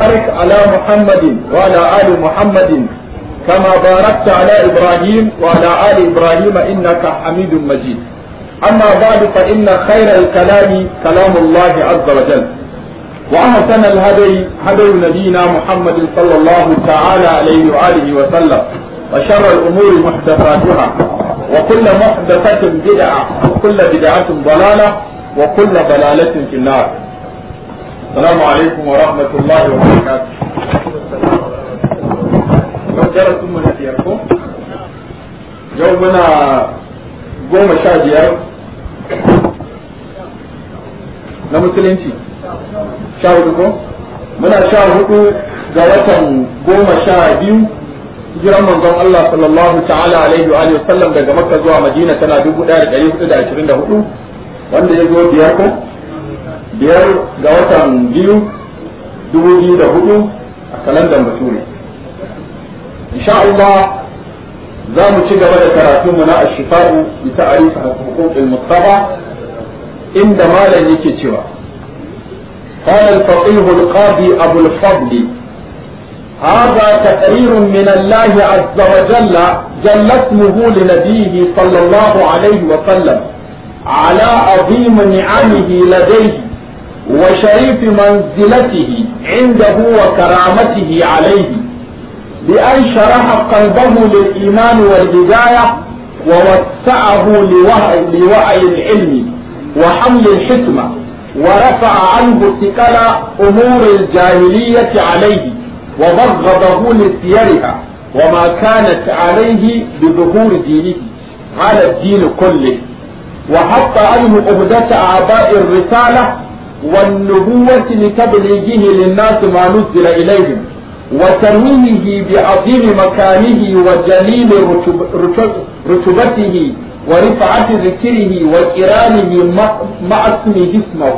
وبارك على محمد وعلى آل محمد كما باركت على إبراهيم وعلى آل إبراهيم إنك حميد مجيد أما بعد فإن خير الكلام كلام الله عز وجل وأحسن الهدي هدي نبينا محمد صلى الله تعالى عليه وآله وسلم وشر الأمور محدثاتها وكل محدثة بدعة وكل بدعة ضلالة وكل ضلالة في النار السلام عليكم ورحمة الله وبركاته yau darasin mu na biyar ko yau muna goma sha biyar na musulunci sha hudu ko muna sha hudu ga watan goma sha biyu hijiran manzon Allah sallallahu ta'ala alaihi wa alihi sallam daga Makka zuwa Madina tana 1424 wanda ya zo biyar ko biyar ga watan biyu 2004 a kalandar Bature insha Allah za mu ci gaba da karatu mu na ashifa'u bi ta'rif huquqil mustafa inda malam yake cewa قال الفقيه القاضي أبو الفضل هذا تقرير من الله عز وجل جل اسمه لنبيه صلى الله عليه وسلم على عظيم نعمه لديه وشريف منزلته عنده وكرامته عليه بأن شرح قلبه للإيمان والهداية ووسعه لوعي, لوعي العلم وحمل الحكمة ورفع عنه ثقل أمور الجاهلية عليه وبغضه لسيرها وما كانت عليه بظهور دينه على الدين كله وحط عنه عهدة أعضاء الرسالة والنبوة لتبليغه للناس ما نزل إليهم وتنويهه بعظيم مكانه وجليل رتب رتبته ورفعة ذكره وكرامه مع اسمه اسمه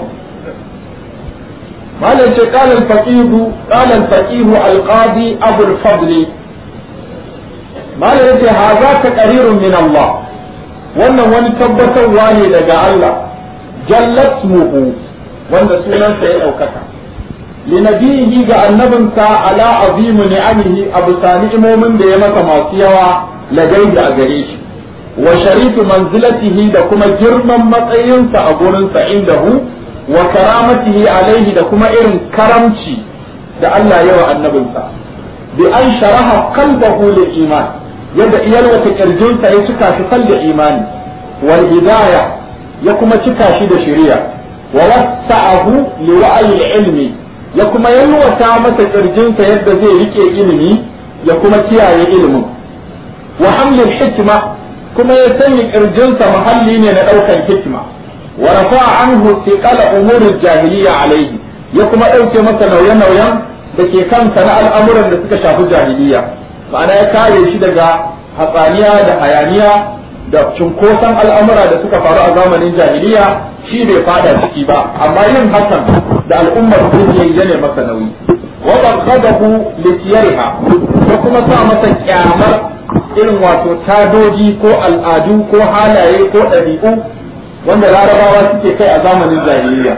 قال قال الفقيه قال الفقيه القاضي أبو الفضل ما يجي هذا تقرير من الله wannan wani tabbatarwa ne daga Allah jallat muhu wanda sunansa ya ɗaukaka linabihi ga annabinsa ala azimu ni'amihi abu sani imomin da ya masa masu yawa lagai a gare shi wa sharifu manzilatihi da kuma girman matsayinsa a gurinsa indahu wa karamatihi alaihi da kuma irin karamci da Allah yawa annabinsa bi an sharaha qalbahu lil iman yadda iyalwata kirjinsa ya cika shi fal da imani wal hidaya ya kuma cika shi da shari'a wa wasa'ahu li wa'yi ilmi ya kuma yalwata masa kirjinsa yadda zai rike ilimi ya kuma kiyaye ilimin wa hamlil hikma kuma ya sanya kirjinsa muhalli ne na daukan hikima wa rafa'a anhu thiqala umuril jahiliya alaihi ya kuma dauke masa nauye-nauyen da ke kansa na al'amuran da suka shafi jahiliya ma'ana ya kare shi daga hatsaniya da hayaniya da cunkoson al'amura da suka faru a zamanin jahiliya shi bai fada ciki ba amma yin hakan da al'ummar duniya ya ne masa nauyi wa baghadahu li siyariha ko kuma sa masa kyamar irin wato tadoji ko al'adu ko halaye ko ɗabi'u wanda larabawa suke kai a zamanin jahiliya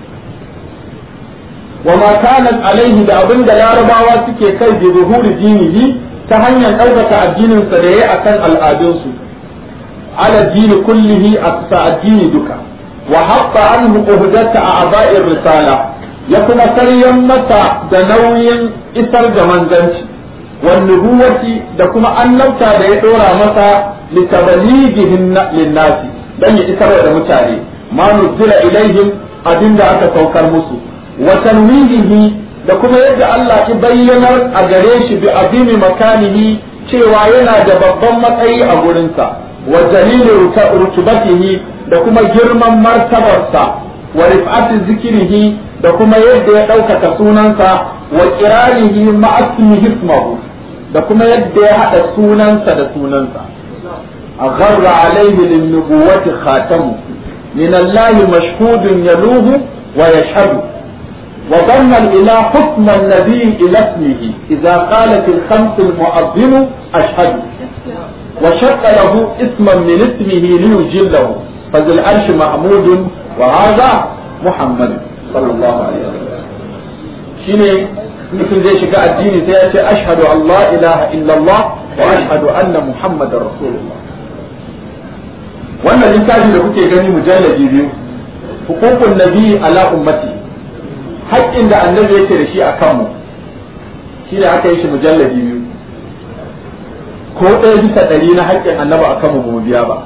wa ma kana alaihi da abin da larabawa suke kai bi zuhuri dinihi ta hanyar ɗaukaka addininsa da ya akan al'adunsu ala dini kullihi a addini duka wa haɓɓa an uhdata a aba'in risala ya kuma saryan masa da nauyin isar da manzanci wan nubuwati da kuma annabta da ya ɗora masa litabalighihin linnasi dan ya isar da mutane ma nuzila ilaihim abinda aka saukar musu wa tanwihihi da kuma yadda Allah ya bayyanar a gare shi bi azimi makanihi cewa yana da babban matsayi a gurinsa wa dalilin rutubatihi da kuma girman martabarsa wa rif'ati zikirihi da kuma yadda ya ɗaukaka sunansa wa kiranihi ma'asmi hismahu da kuma yadda ya haɗa sunansa da sunansa a gharra alaihi lin nubuwati khatamu min Allah mashhudun yaluhu wa yashhadu وضم الإله حكم النبي إلى اسمه إذا قالت الخمس المؤذن أشهد وشق له اسما من اسمه ليجله فذي العرش محمود وهذا محمد صلى الله عليه وسلم شيني mutum zai shiga addini sai ya ce ashhadu an la ilaha illallah wa ashhadu anna muhammadar rasulullah wannan littafi da kuke gani mujalladi biyu hukukun nabi ala ummati haƙƙin da annabi yake da shi a kanmu shi ne aka yi shi mujalladi biyu ko ɗaya bisa ɗari na haƙƙin annabi a kanmu ba mu biya ba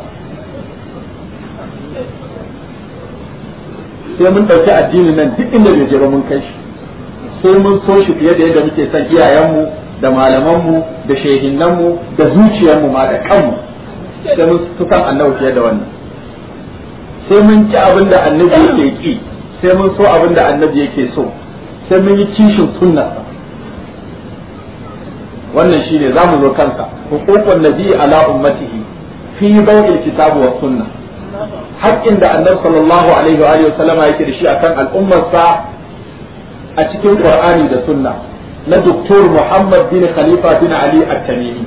sai mun ɗauki addinin nan duk inda bai je ba mun kai shi sai mun so shi fiye da yadda muke son iyayenmu da malamanmu da shehinnanmu da zuciyarmu ma da kanmu sai mun fi kan annabi fiye da wannan sai mun ci abin da annabi yake ki sai mun so abin da annabi yake so sai mun yi kishin sunna wannan shine za mu zo kansa hukukun nabi ala ummatihi fi bawil kitabu wa sunna haƙƙin da annabi sallallahu alaihi wa alihi wasallama yake da shi akan al'ummarsa a cikin qur'ani da sunna na doktor muhammad bin khalifa bin ali at-tamimi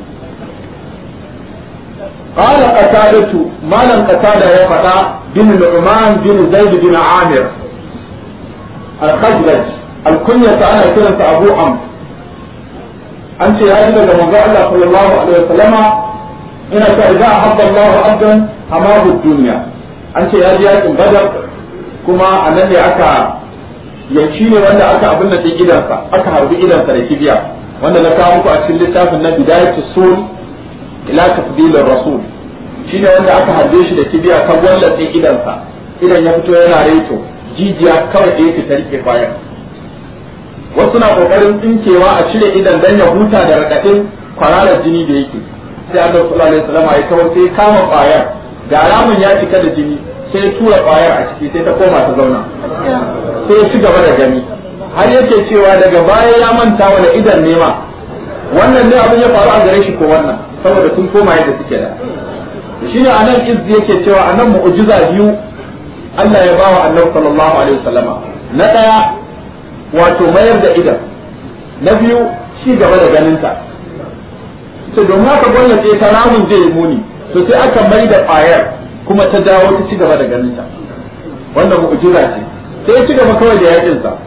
قال قتادة ما لن قتادة يفتا بن نعمان بن زيد بن عامر الخزرج الكنية أنا كنت أبو عمرو أنت يا أجل لما الله صلى الله عليه وسلم إن إذا أحب الله عبدا حماه الدنيا أنت يا أجل بدر كما أنني أكا yanci ne wanda aka abin da gidansa aka harbi gidansa da kibiya wanda na kawo muku a cikin littafin na bidayatu sul ila tafdilir rasul shine wanda aka harbe shi da kibiya ta gwallace idansa idan ya fito yana reto jijiya kawai da yake ta rike bayan wasu na kokarin tsinkewa a cire idan dan ya huta da radadin kwararar jini da yake sai Allah sallallahu alaihi wasallam ya kawo sai kama bayar ga ramin ya cika da jini sai ya tura bayar a ciki sai ta koma ta zauna sai ya ci gaba da gani har yake cewa daga baya ya manta wani idan nema wannan ne abin ya faru a gare shi ko wannan saboda sun koma yadda suke da shi ne anan izzi yake cewa anan mu'jiza biyu Allah ya bawa annabi sallallahu alaihi wasallama na daya wato mayar da idan na biyu ci gaba da ganinta to domin haka gwamnati ta ramun zai yi muni to sai aka mai da ƙwayar kuma ta dawo ta ci gaba da ganinta wannan mu'jiza ce sai ya ci gaba kawai da yakin sa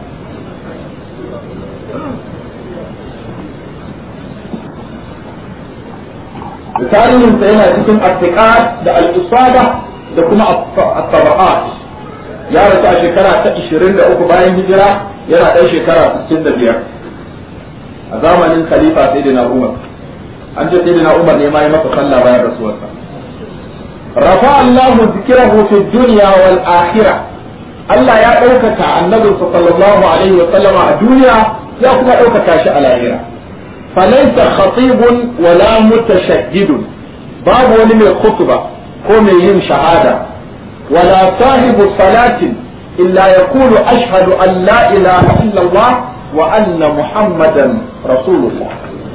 tarihin sa yana cikin attiqat da al-isaba da kuma at-tabaqat ya rasu a shekara ta 23 bayan hijira yana ɗan shekara 65 a zamanin khalifa sayyidina Umar an ce sayyidina Umar ne ma yi masa sallah bayan rasuwarsa rafa Allah zikrahu fi dunya wal akhirah Allah ya ɗaukaka annabinsa sallallahu alaihi wa sallama a duniya ya kuma ɗaukaka shi a lahira فليس خطيب ولا متشدد باب ولم الخطبة قوم يم شهادة ولا صاحب صلاة إلا يقول أشهد أن لا إله إلا الله وأن محمدا رسول الله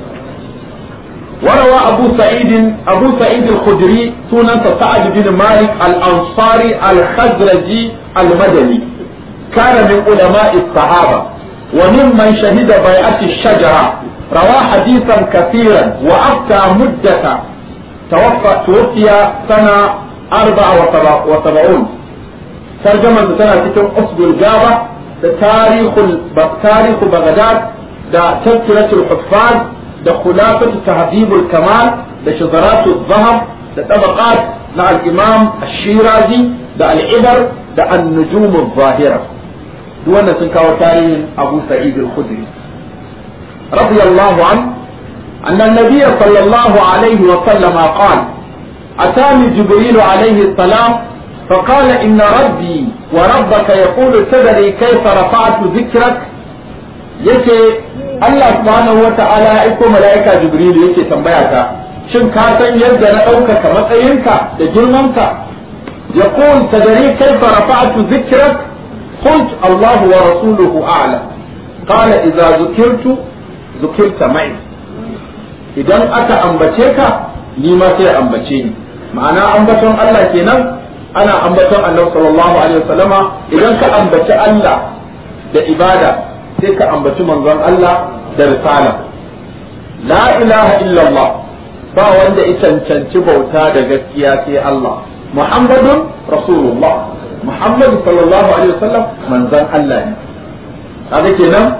وروى أبو سعيد أبو سعيد الخدري سنة سعد بن مالك الأنصاري الخزرجي المدني كان من علماء الصحابة وممن شهد بيعة الشجرة روى حديثا كثيرا وأفتى مدة توفى توفي سنة أربع وسبعون ترجمة سنة تكون أصل الجابة تاريخ تاريخ بغداد دا تذكرة الحفاظ دا خلافة تهذيب الكمال دا شذرات الذهب دا طبقات مع الإمام الشيرازي دا العبر دا النجوم الظاهرة دون سنكاو تاريخ أبو سعيد الخدري رضي الله عنه أن النبي صلى الله عليه وسلم قال أتاني جبريل عليه السلام فقال إن ربي وربك يقول تدري كيف رفعت ذكرك yake Allah subhanahu wa ta'ala ya aiko mala'ika Jibril yake tambaya ta shin ka san yadda na ɗaukaka matsayinka da girmanka ya kun tadari kaifa rafa'tu dhikrak qult Allah wa rasuluhu a'lam qala idza zukirtu zukirta mai idan aka ambace ka ni ma sai ambace ni ma'ana ambaton Allah kenan ana ambaton Allah sallallahu alaihi wasallama idan ka ambaci Allah da ibada sai ka ambaci manzon Allah da risala la ilaha illallah ba wanda ya cancanci bauta da gaskiya sai Allah muhammadun rasulullah muhammad sallallahu alaihi wasallam manzon Allah ne kaga kenan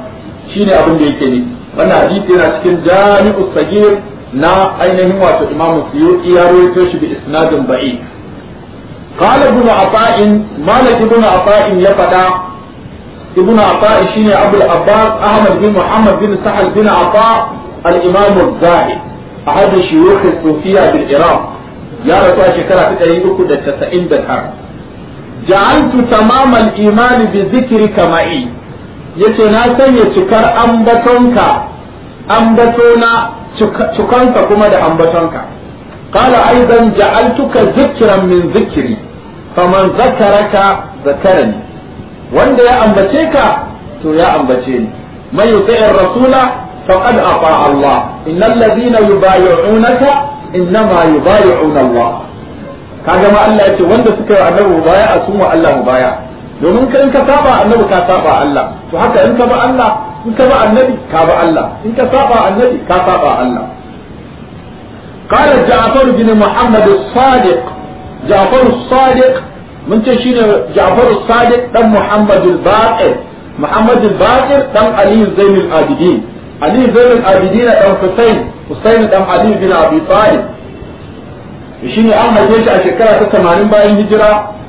shine abin da yake ne wannan hadisi yana cikin jami'u sagir na ainihin wato imamu suyuti ya rawaito shi bi isnadin da'if قال ابن عطاء مالك ابن عطاء يفدا ابن عطاء شيني ابو العباس احمد بن محمد بن سهل بن عطاء الامام الزاهد احد شيوخ الصوفيه بالعراق يا رسول شكرا في تاريخ ده 99 جعلت تمام الايمان بذكرك معي yace na sanya cikar ambatonka ambatona cikanka kuma da ambatonka قال أيضا جعلتك ذكرا من ذكري فمن ذكرك ذكرني wanda ya ambace ka to ya ambace ni man yuti'ir rasula faqad ata Allah innal ladina yubayyi'unaka innama yubayyi'una Allah kaga ma Allah yace wanda suka yi annabi mubaya a sun wa Allah mubaya domin kan ka saba annabi ka saba Allah to haka in ka ba Allah in ka ba annabi ka ba Allah in ka saba annabi ka saba Allah قال جعفر بن محمد الصادق جعفر الصادق من تشين جعفر الصادق دم محمد الباقر محمد الباقر دم علي زين العابدين علي زين العابدين دم حسين حسين دم علي بن ابي طالب شيني an haife shi a shekara ta 80 bayan hijira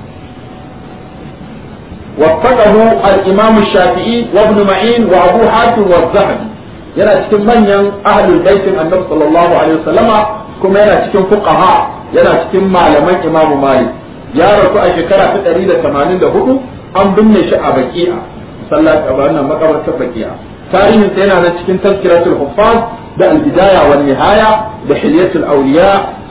وفقه الإمام الشافعي وابن معين وأبو حاتم والذهبي yana cikin manyan ahlul baitin annabi sallallahu alaihi wasallama kuma yana cikin fuqaha yana cikin malaman imamu malik ya rasu a shekara ta 184 an binne shi a baki'a sallat a wannan makabartar baki'a tarihin sa yana nan cikin tazkiratul huffaz da al-bidaya wan nihaya da hilyatul awliya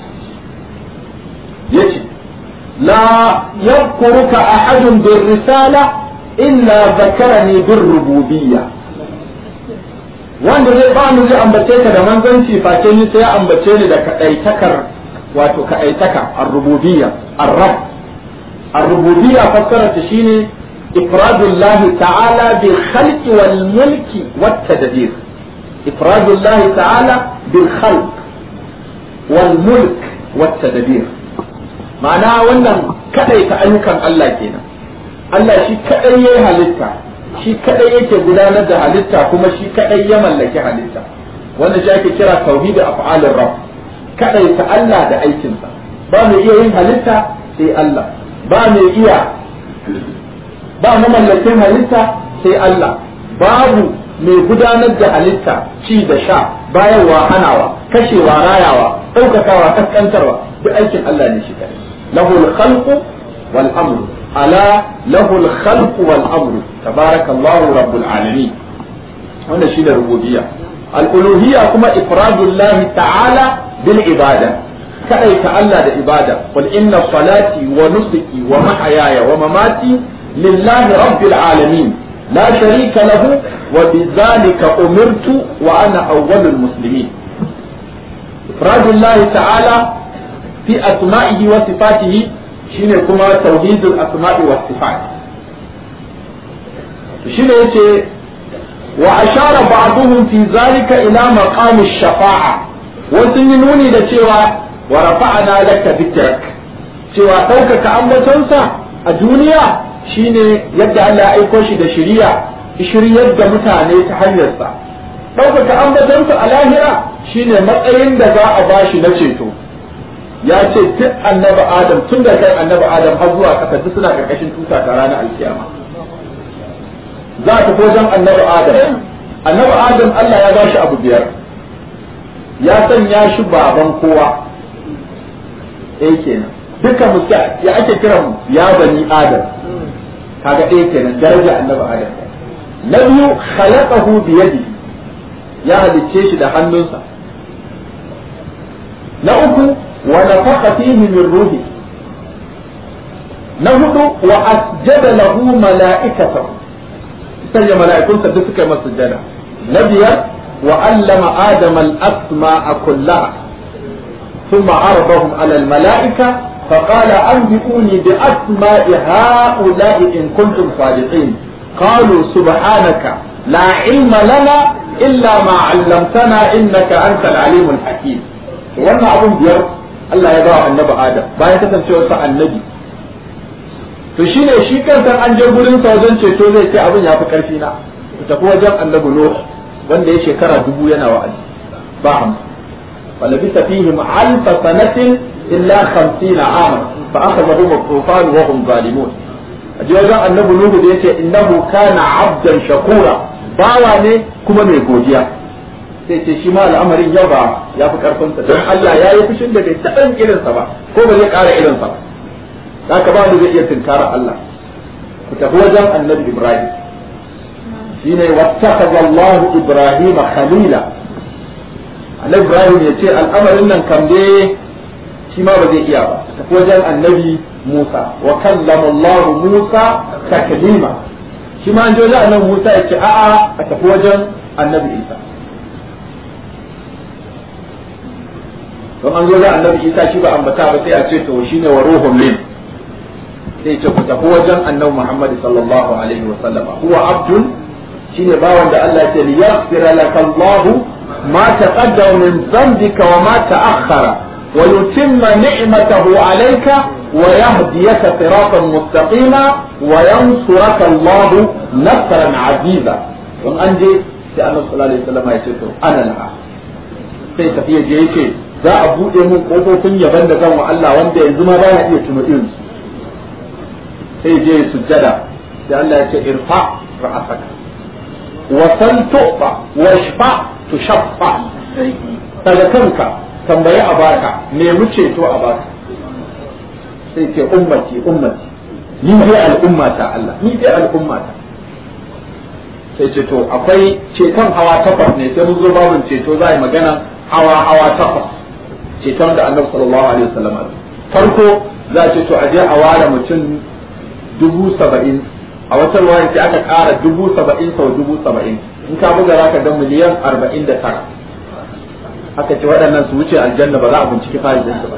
yace la yadhkuruka ahadun bir risala illa dhakarani bir rububiyyah wanda zai ba mu zai ambace ka da manzanci face ni sai ya ambace ni da kadaitakar wato kadaitaka ar-rububiyya ar-rabb ar-rububiyya fassara ta shine ifradullah ta'ala bil khalqi wal mulki wat tadbir ifradullah ta'ala bil khalq wal mulk wat tadbir ma'ana wannan kadaita ayyukan Allah kenan Allah shi kadai yayi halitta shi kadai yake gudanar da halitta kuma shi kadai ya mallaki halitta wanda shi ake kira tauhid af'alir rabb kadai ta Allah da aikinsa ba mai iya yin halitta sai Allah ba mai iya ba mamallakin halitta sai Allah babu mai gudanar da halitta ci da sha bayarwa hanawa kashewa rayawa ɗaukakawa kaskantarwa duk aikin Allah ne shi kadai lahul khalqu wal amru ألا له الخلق والأمر تبارك الله رب العالمين هنا شيء الربوبية الألوهية كما إفراد الله تعالى بالعبادة كأي تعالى العبادة قل إن صلاتي ونسكي ومحياي ومماتي لله رب العالمين لا شريك له وبذلك أمرت وأنا أول المسلمين إفراد الله تعالى في أسمائه وصفاته shine kuma tauhidul asma'i was sifat shine yace wa ashara ba'dhum fi zalika ila maqam ash-shafa'a wasu yi nuni da cewa wa rafa'ana laka dhikrak cewa ɗaukaka ambatonsa a duniya shine yadda Allah ya aiko shi da shiriya shiryar da mutane ta hanyarsa ɗaukaka ambatonsa a lahira shine matsayin da za a bashi na ceto ya ce duk annabi adam tun da kai annabi adam har zuwa kasa duk suna karkashin tuta ta ranar alkiyama za ta wajen annabi adam annabi adam Allah ya bashi abu biyar ya sanya shi baban kowa eh kenan duka mu ya ake kira mu ya bani adam kaga ɗaya kenan daraja annabi adam na biyu khalaqahu bi yadi ya halicce shi da hannunsa na uku ونفخ فيه من روحه نهض وأسجد له ملائكته سجد ملائكون سدسك مسجدا نبيا وعلم آدم الأسماء كلها ثم عرضهم على الملائكة فقال أنبئوني بأسماء هؤلاء إن كنتم صادقين قالوا سبحانك لا علم لنا إلا ما علمتنا إنك أنت العليم الحكيم wannan abun biyar Allah ya bawa annabi Adam bayan kasancewar sa annabi to shine shi kansa an je gurin sa wajen ceto zai ce abin ya fi karfi na ku tafi wajen annabi nuh wanda ya shekara dubu yana wa'azi ba hamsin falabisa fihim alfa sanatin illa khamsina ama fa akhadhahum at-tufan wa hum zalimun aje wajen annabi nuhu da yace innahu kana abdan shakura bawa ne kuma mai godiya sai ce shi ma al'amarin yau ba ya fi karfin sa don Allah ya yi fushin da bai taɓa irin sa ba ko ba zai ƙara irin sa ba haka ba mu zai iya tunkara Allah ku tafi wajen annabi Ibrahim shine wattakaza Allah Ibrahim khalila annabi Ibrahim ya ce al'amarin nan kam dai shi ma ba zai iya ba tafi wajen annabi Musa wa kallama Allah Musa taklima shi ma an je wajen annabi Musa ya ce a'a a tafi wajen annabi Isa don an zo da annabi Isa shi ba ambata ba sai a ce to shine wa ruhun min sai ce ku tafi wajen annabi Muhammad sallallahu alaihi wa sallama huwa abdun shine bawan da Allah ya ce liyaghfira laka Allah ma taqaddama min dhanbika wa ma ta'akhkhara wa yutimma ni'matahu alayka wa yahdiyaka siratan mustaqima wa yansuraka Allah nasran aziza don an je sai Annabi sallallahu alaihi wasallam ya ce to ana laha sai tafiya je yake za a bude mun kofofin yaban da zan wa Allah wanda yanzu ma ba na iya tuno irin sai je sujjada sai Allah ya ce irfa ra'asaka wa sal tu'fa wa shfa tushaffa daga kanka tambayi a baka nemi ceto a baka sai ce ummati ummati ni dai al'ummata Allah ni dai al'ummata sai ce to akwai ceton hawa takwas ne sai mun zo babin ceto za a yi magana hawa hawa takwas ceton da annabi sallallahu alaihi wasallam farko za a ce to a je a ware mutum dubu saba'in a wata ruwaya sai aka ƙara dubu saba'in sau dubu saba'in in ka buga za ka ga miliyan arba'in da tara aka ce waɗannan su wuce aljanna ba za a binciki fa'idin su ba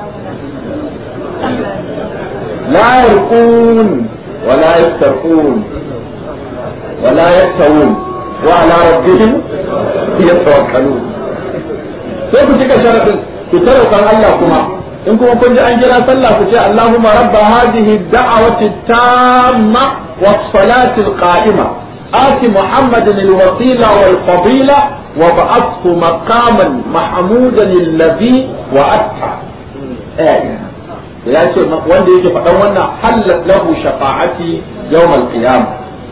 la yarqun wa la yastarqun wa la yaktawun wa ala rabbihim yatawakkalun sai ku cika sharadin ku tare kan Allah kuma in kuma kun ji an kira sallah ku ce Allahumma rabba hadhihi da'awati tamma was salati al-qa'ima آت محمد الوسيلة والفضيلة وبعثه مقاما محمودا الذي وأتى آية ya ce wanda yake faɗan wannan hallat lahu shafa'ati yawmal qiyamah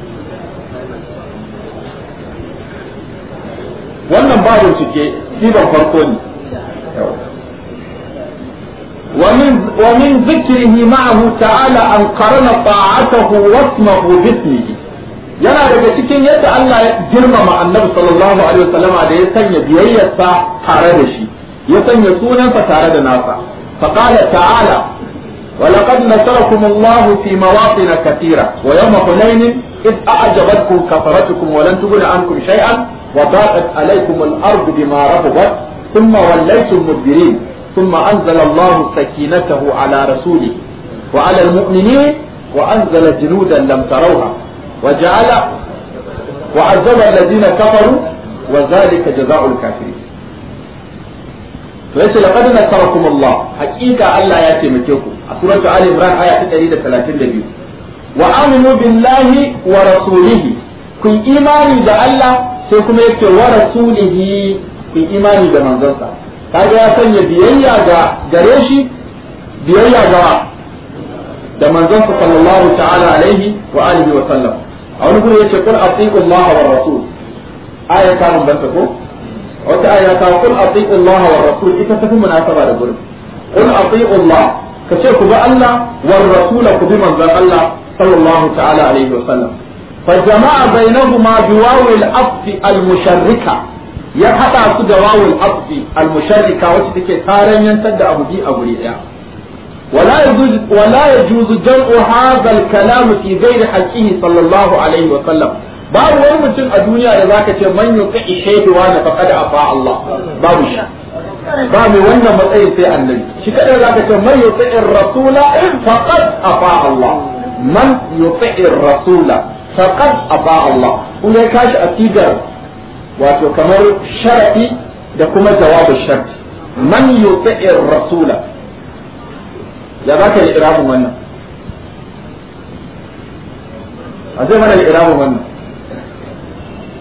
wannan ba bincike siban farko ne ومن ذكره معه تعالى أن قرن طاعته واسمه باسمه yana daga cikin yadda Allah ya girmama annabi sallallahu alaihi wasallama da ya sanya biyayyarsa tare da shi ya sanya sunansa tare da nasa faqala ta'ala ولقد نصركم الله في مواطن كثيرة ويوم حنين إذ أعجبتكم كثرتكم ولن تغن عنكم شيئا وضاقت عليكم الأرض بما رحبت ثم وليتم مدبرين ثم أنزل الله سكينته على رسوله وعلى المؤمنين وأنزل جنودا لم تروها وجعل وعذب الذين كفروا وذلك جزاء الكافرين فليس لقد نصركم الله حقيقة الله ياتي مكيكم سورة آل عمران آية 132 وآمنوا بالله ورسوله كن إيماني دا الله سيكم يكتر ورسوله كن إيماني دا منزلتا kaga ya sanya biyayya ga gare shi biyayya ga da manzon sallallahu ta'ala alaihi wa alihi wa sallam a wani guri yace kul atiqu Allah wa rasul aya ta mun banta ko wata aya ta kul atiqu Allah wa rasul ita tafi munasaba da gurin kul atiqu Allah kace ku bi Allah wa rasul ku bi manzon Allah sallallahu ta'ala alaihi wa sallam fa jama'a bainahuma biwawi al-afd al-musharrika ya hada su da wawul afd al-musharrika wacce take taranyantar da abu bi a guri daya ولا يجوز ولا يجوز جمع هذا الكلام في غير حقه صلى الله عليه وسلم babu wani mutum a duniya da zaka ce man yuqi shaydu wa na faqad afa Allah babu shi ba mai wannan matsayin sai annabi shi kada zaka ce man yuqi rasula faqad afa Allah man yuqi rasula faqad afa Allah kun ga kashi a tigar wato kamar sharadi da kuma jawabin sharti man yuqi rasula ya za ka yi irabin wannan a zai mana irabin wannan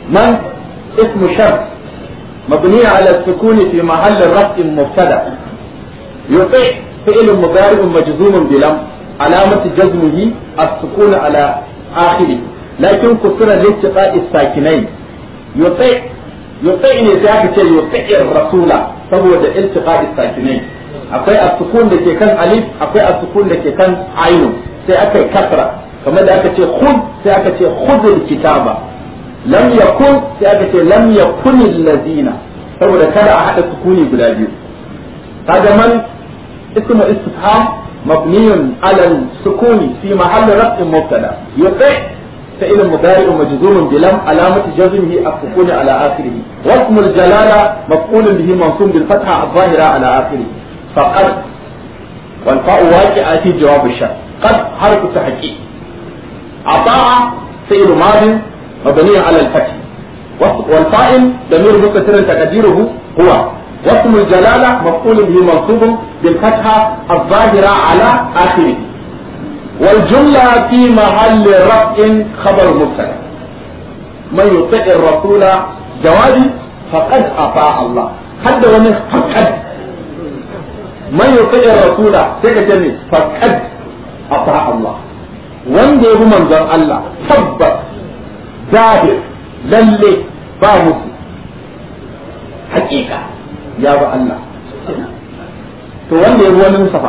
من اسم شرط مبني على السكون في محل رفع مبتدا يطيع فعل مضارع مجزوم بلم علامة جزمه السكون على آخره لكن كسر لاتقاء الساكنين يطيع يطيع نزاك يطيع الرسول saboda iltiqa'i sakinai akwai as-sukun da ke kan alif akwai as-sukun da ke kan ainun sai aka yi kasra kamar da aka ce khud sai aka ce khudul kitaba lam yakun sai aka ce lam yakunil ladina saboda kada a hada sukuni guda biyu kaga man ismu istifham mabniyun ala sukuni fi mahall raf'in mubtada yuti فعل مضارع مجزوم بلم علامة جزمه السكون على آخره واسم الجلالة مفعول به منصوب بالفتحة الظاهرة على آخره فقد والفاء واقعة في جواب الشرط قد حرف تحقيق أطاع فعل ماض مبني على الفتح والفاعل ضمير مستتر تقديره هو واسم الجلالة مفعول به منصوب بالفتحة الظاهرة على آخره والجملة في محل رفع خبر مبتدا من يطع الرسول جوابي فقد أطاع الله حد ومن فقد من يطع الرسول سيكتني فقد أطاع الله wanda ya bi manzon Allah tabbas zahir lalle ba musu hakika ya bi Allah to wanda ya bi wani musafa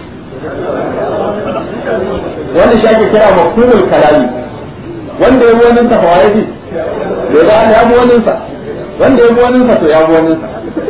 wanda shi ake kira mafhumul kalami wanda ya bi wani sa fa yaji da ya ya bi wani sa wanda ya bi wani sa to ya bi wani sa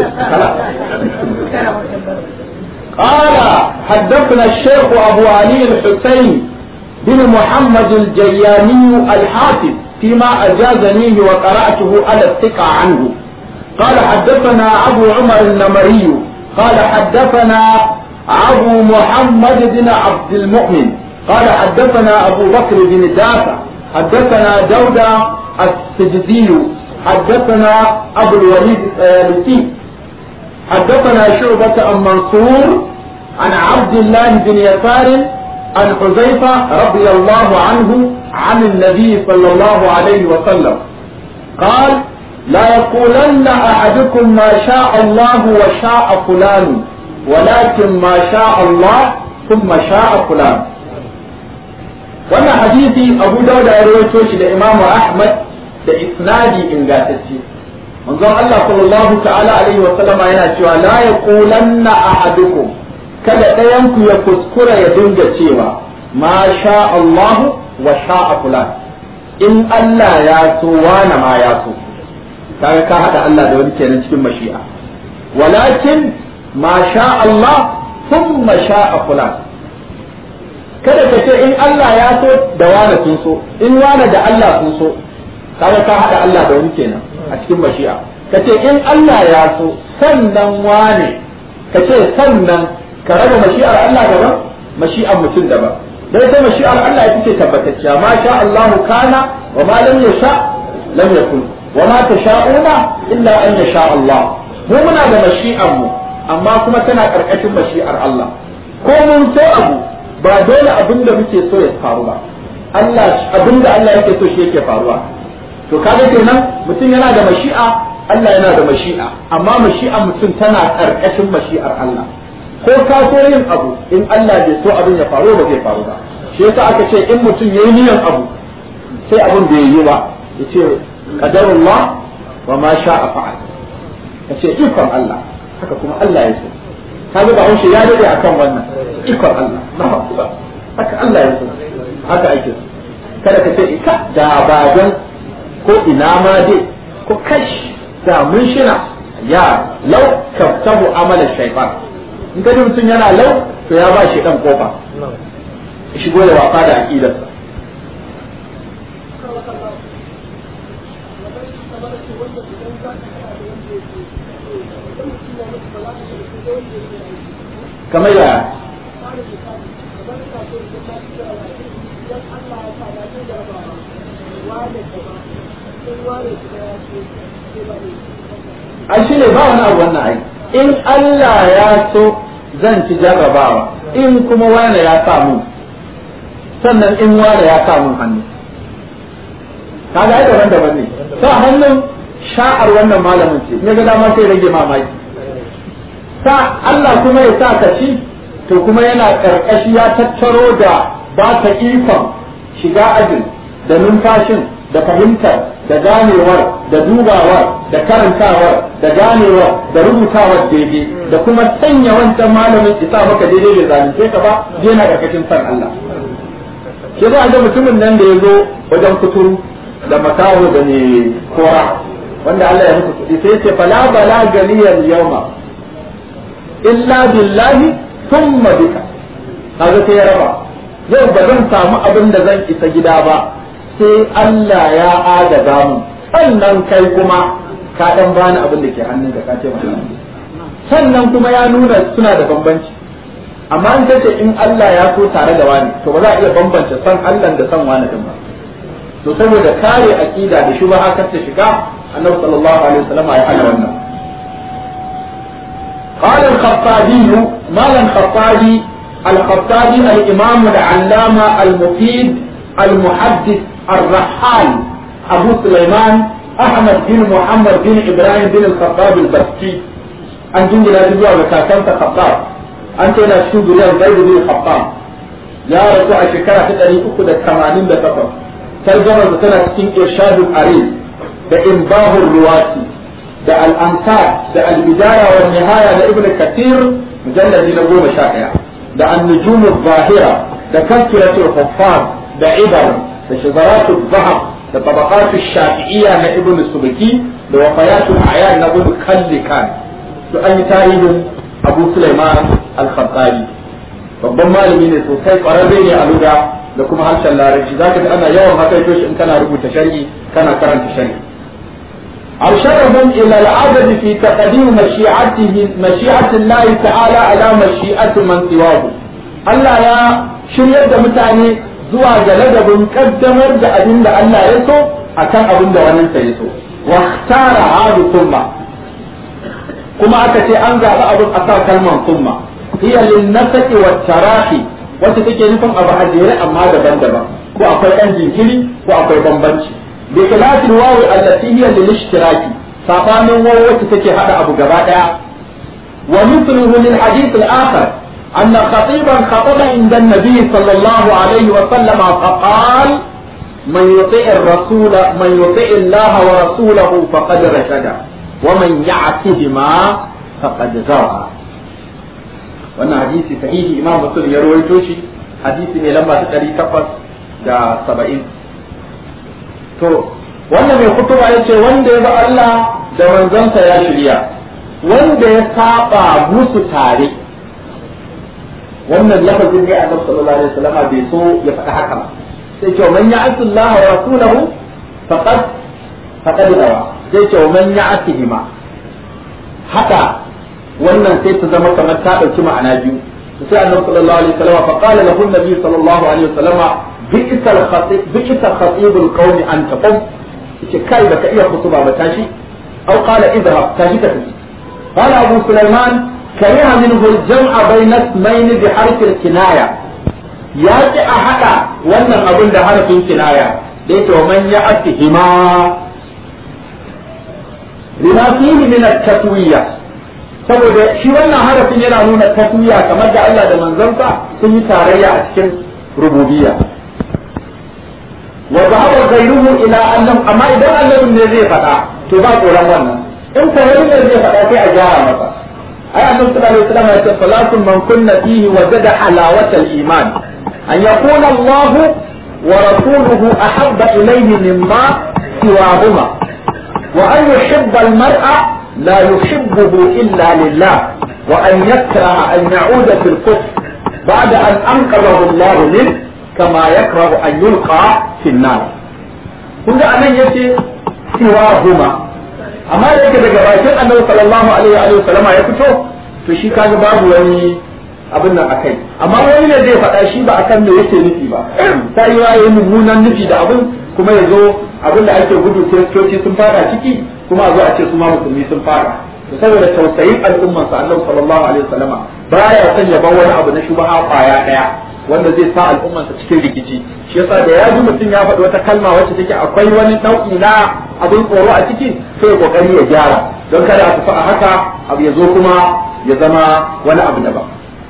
قال حدثنا الشيخ أبو علي الحسين بن محمد الجياني الحافظ فيما أجازنيه وقرأته على الثقة عنه قال حدثنا أبو عمر النمري قال حدثنا أبو محمد بن عبد المؤمن قال حدثنا أبو بكر بن دافع حدثنا دودة السجدي حدثنا أبو الوليد الثالثي حدثنا شعبة عن منصور عن عبد الله بن يسار عن حذيفة رضي الله عنه عن النبي صلى الله عليه وسلم قال لا يقولن أحدكم ما شاء الله وشاء فلان ولكن ما شاء الله ثم شاء فلان wannan hadisi abu dauda ya rawaito shi da imamu ahmad da isnadi ingantacce manzon Allah sallallahu ta'ala alaihi wa sallama yana cewa la yaqulanna ahadukum kada ɗayan ku ya kuskura ya dinga cewa ma sha Allah wa sha'a fulan in Allah ya so wani ma ya so kaga ka hada Allah da wani kenan cikin mashi'a walakin ma sha Allah thumma sha'a fulan kada ka ce in Allah ya so da wani sun so in wani da Allah sun so kaga ka hada Allah da wani kenan a cikin mashi'a ka ce in Allah ya so sannan wane ka ce sannan ka raba mashi'ar Allah daban mashi'ar mutum daban dai sai mashi'ar Allah ita ce tabbatacciya ma sha Allah kana wa ma lam yasha lam yakun wa ma tasha'una illa an yasha Allah mu muna da mashi'ar mu amma kuma tana karkashin mashi'ar Allah ko mun so abu ba dole abin da muke so ya faru ba Allah abin da Allah yake so shi yake faruwa to kaga kenan mutum yana da mashi'a Allah yana da mashi'a amma mashi'a mutum tana karkashin mashi'ar Allah ko ka so yin abu in Allah bai so abin ya faru ba zai faru ba shi yasa aka ce in mutum yayi niyan abu sai abin bai yi ba yace qadarullah wa ma sha'a fa'al kace ikon Allah haka kuma Allah ya so kaga ba haushe ya dade akan wannan ikon Allah na haka Allah ya so haka ake so kada ka ce ika da ba dan ko ina ma dai ko kash da mun shina ya lau kaftabu amalan shaytan in ka mutum yana lau to ya ba shi dan kofa shigo da wasa da aqidarsa kamar yaya ai shi ne ba wani abu wannan ai in Allah ya so zan ci jarrabawa in kuma wani ya samu sannan in wani ya samu hannu kaga ai daban daban ne sa hannun sha'ar wannan malamin ce ne ga dama sai rage mamaki sa Allah kuma ya sa ka ci to kuma yana karkashi ya tattaro da ba ka ikon shiga ajin da numfashin da fahimtar da ganewar da dubawar da karantawar da ganewar da rubutawar daidai da kuma sanya wancan malamin isa maka daidai da zalunce ka ba yana karkashin san Allah shi za a ga mutumin nan da ya zo wajen kuturu da makaho da ne kora wanda Allah ya musu kuɗi sai ce fala bala galiyal yawma illa billahi thumma bika kaga sai ya raba yau ba zan samu abin da zan isa gida ba sai Allah ya agaza mu sannan kai kuma ka dan bani abin da ke hannun da ka ce sannan kuma ya nuna suna da bambanci amma in kace in Allah ya so tare da wani to ba za a iya bambance san Allah da san wani din ba to saboda kare aqida da shubha kar ta shiga annabi sallallahu alaihi wasallam ya hana wannan قال الخطابي مالا الخطابي الخطابي الإمام العلامة المفيد المحدث الرحال أبو سليمان أحمد بن محمد بن إبراهيم بن الخطاب البستي أن جنجل هذه وكاكنت خطاب أنت لا تشهد له زيد بن الخطاب يا رسول الشكرة تتري أكد الثمانين دقيقة ترجمة سنة سكين إرشاد الأريز بإنباه الرواتي da al'ansar da albidaya wa nihaya da ibn kathir mujalladi na goma sha ɗaya da annujumu zahira da kaskiratul huffaz da ibar da shazaratul zahab da tabaqatul shafi'iyya na ibn subki da wafayatul ayan na ibn kallikan to an yi tarihin abu sulaiman al-khattabi babban malami ne sosai kwararre ne a luga da kuma harshen larabci zaka ji ana yawan hakaito shi in kana rubuta sharhi kana karanta sharhi أرشدهم إلى العدد في تقديم مشيئته مشيئة الله تعالى على مشيئة من سواه Allah ya shiryar da mutane zuwa ga ladabin kaddamar da abin da Allah ya so akan abin da wannan ya so wa tara hadu thumma kuma aka ce an zaɓi abin a sa kalman thumma hiya lin nasaqi wa tarahi wacce take nufin abu a jere amma daban-daban ko akwai ɗan jinkiri ko akwai bambanci بخلاف الواو التي هي للاشتراك صفان واو تتكي هذا أبو جبادة ومثله للحديث الآخر أن خطيبا خطب عند النبي صلى الله عليه وسلم فقال من يطيع الرسول من يطيع الله ورسوله فقد رشد ومن يعصهما فقد زرع wannan hadisi sahihi imam muslim ya rawaito shi hadisi ne lamba ta 870 to wanda mai kutuba ya ce wanda ya ba Allah da manzansa ya shirya wanda ya saba musu tare wannan lafazin ne annabi sallallahu alaihi wasallam bai so ya faɗa haka ba sai ce man ya'ti Allah wa rasulahu faqad faqad dawa sai ce man ya'tihi ma haka wannan sai ta zama kamar ta dauki ma'ana biyu sai annabi sallallahu alaihi wasallam fa qala lahu an-nabi sallallahu alaihi wasallam bi'sa al-khatib bi'sa khatib al-qawm an taqum yace kai baka iya kutuba ba tashi aw qala idhhab tashi ka tafi qala abu sulaiman kariha minhu al-jam'a bayna ismayn bi harf al-kinaya ya ki a hada wannan abin da harfin kinaya da yake man ya'tihima lima fihi min at-tatwiyya saboda shi wannan harafin yana nuna tasmiya kamar da Allah da manzansa sun yi tarayya a cikin rububiyya wa zahaba ghayruhu ila annam amma idan annabin ne zai faɗa to ba tsoron wannan in ko wani ne zai faɗa sai a gyara masa ai annabi sallallahu alaihi wasallam ya ce salatun man kunna fihi wajada halawatal iman an yakuna Allah wa rasuluhu ahabba ilayhi mimma siwahuma wa an yuhibba al-mar'a لا يحبه إلا لله وأن يكره أن يعود في الكفر بعد أن أنقذه الله منه كما يكره أن يلقى في النار kun ga anan yace siwa huma amma da yake daga bakin annabi sallallahu alaihi wa sallama ya fito to shi kaga babu wani abin nan akai amma wani ne zai faɗa shi ba akan me yake nufi ba ta yi yayi mummunan nufi da abin kuma ya zo abin da ake gudu kiristoci sun fara ciki kuma a zo a ce su ma musulmi sun fara to saboda tausayin al'umman sa annabi sallallahu alaihi wasallama baya son ya bar wani abu na shubaha kwaya daya wanda zai sa al'ummarsa cikin rikici shi yasa da ya ji mutum ya faɗi wata kalma wacce take akwai wani nau'i na abin tsoro a ciki sai ya kokari ya gyara don kada a tafi a haka abu ya zo kuma ya zama wani abu daban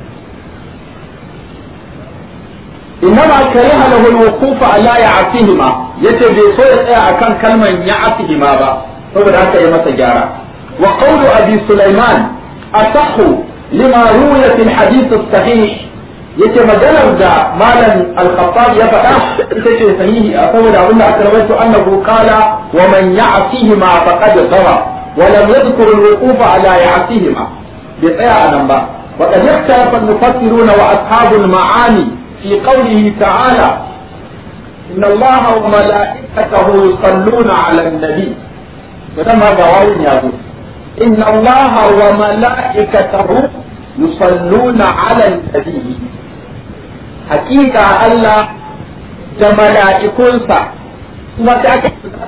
إنما كره له الوقوف على يعصيهما yace bai so ya tsaya akan kalman ya'sihima ba saboda haka ya masa gyara wa qawlu abi sulaiman asahhu lima ruya fil hadith as-sahih yace maganar da malam al-khattab ya faɗa ita ce sahihi a saboda abin da aka rawaito annahu qala wa man ya'sihima faqad dhawa wa lam yadhkur al-wuquf ala ya'sihima bai tsaya anan ba وقد اختلف المفسرون واصحاب المعاني في قوله تعالى إن الله وملائكته يصلون على النبي فلما جواب يقول إن الله وملائكته يصلون على النبي حقيقة الله جملائكنسا ثم تأكد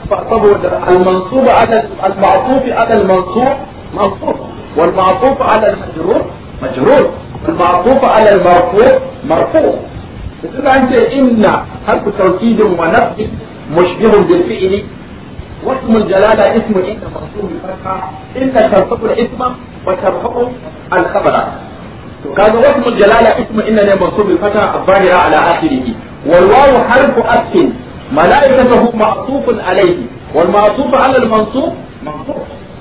المنصوب على المعطوف على المنصوب منصوب والمعطوف على المجرور مجرور والمعطوف على المرفوع مرفوع إذا أنت إن حرف توكيد ونفي مشبه بالفعل واسم الجلالة اسم إن منصوب بفتحة إن ترفع الاسم وترفع الخبر كان واسم الجلالة اسم إن منصوب بفتحة الظاهرة على آخره والواو حرف أسف ملائكته معطوف عليه والمعطوف على المنصوب منصوب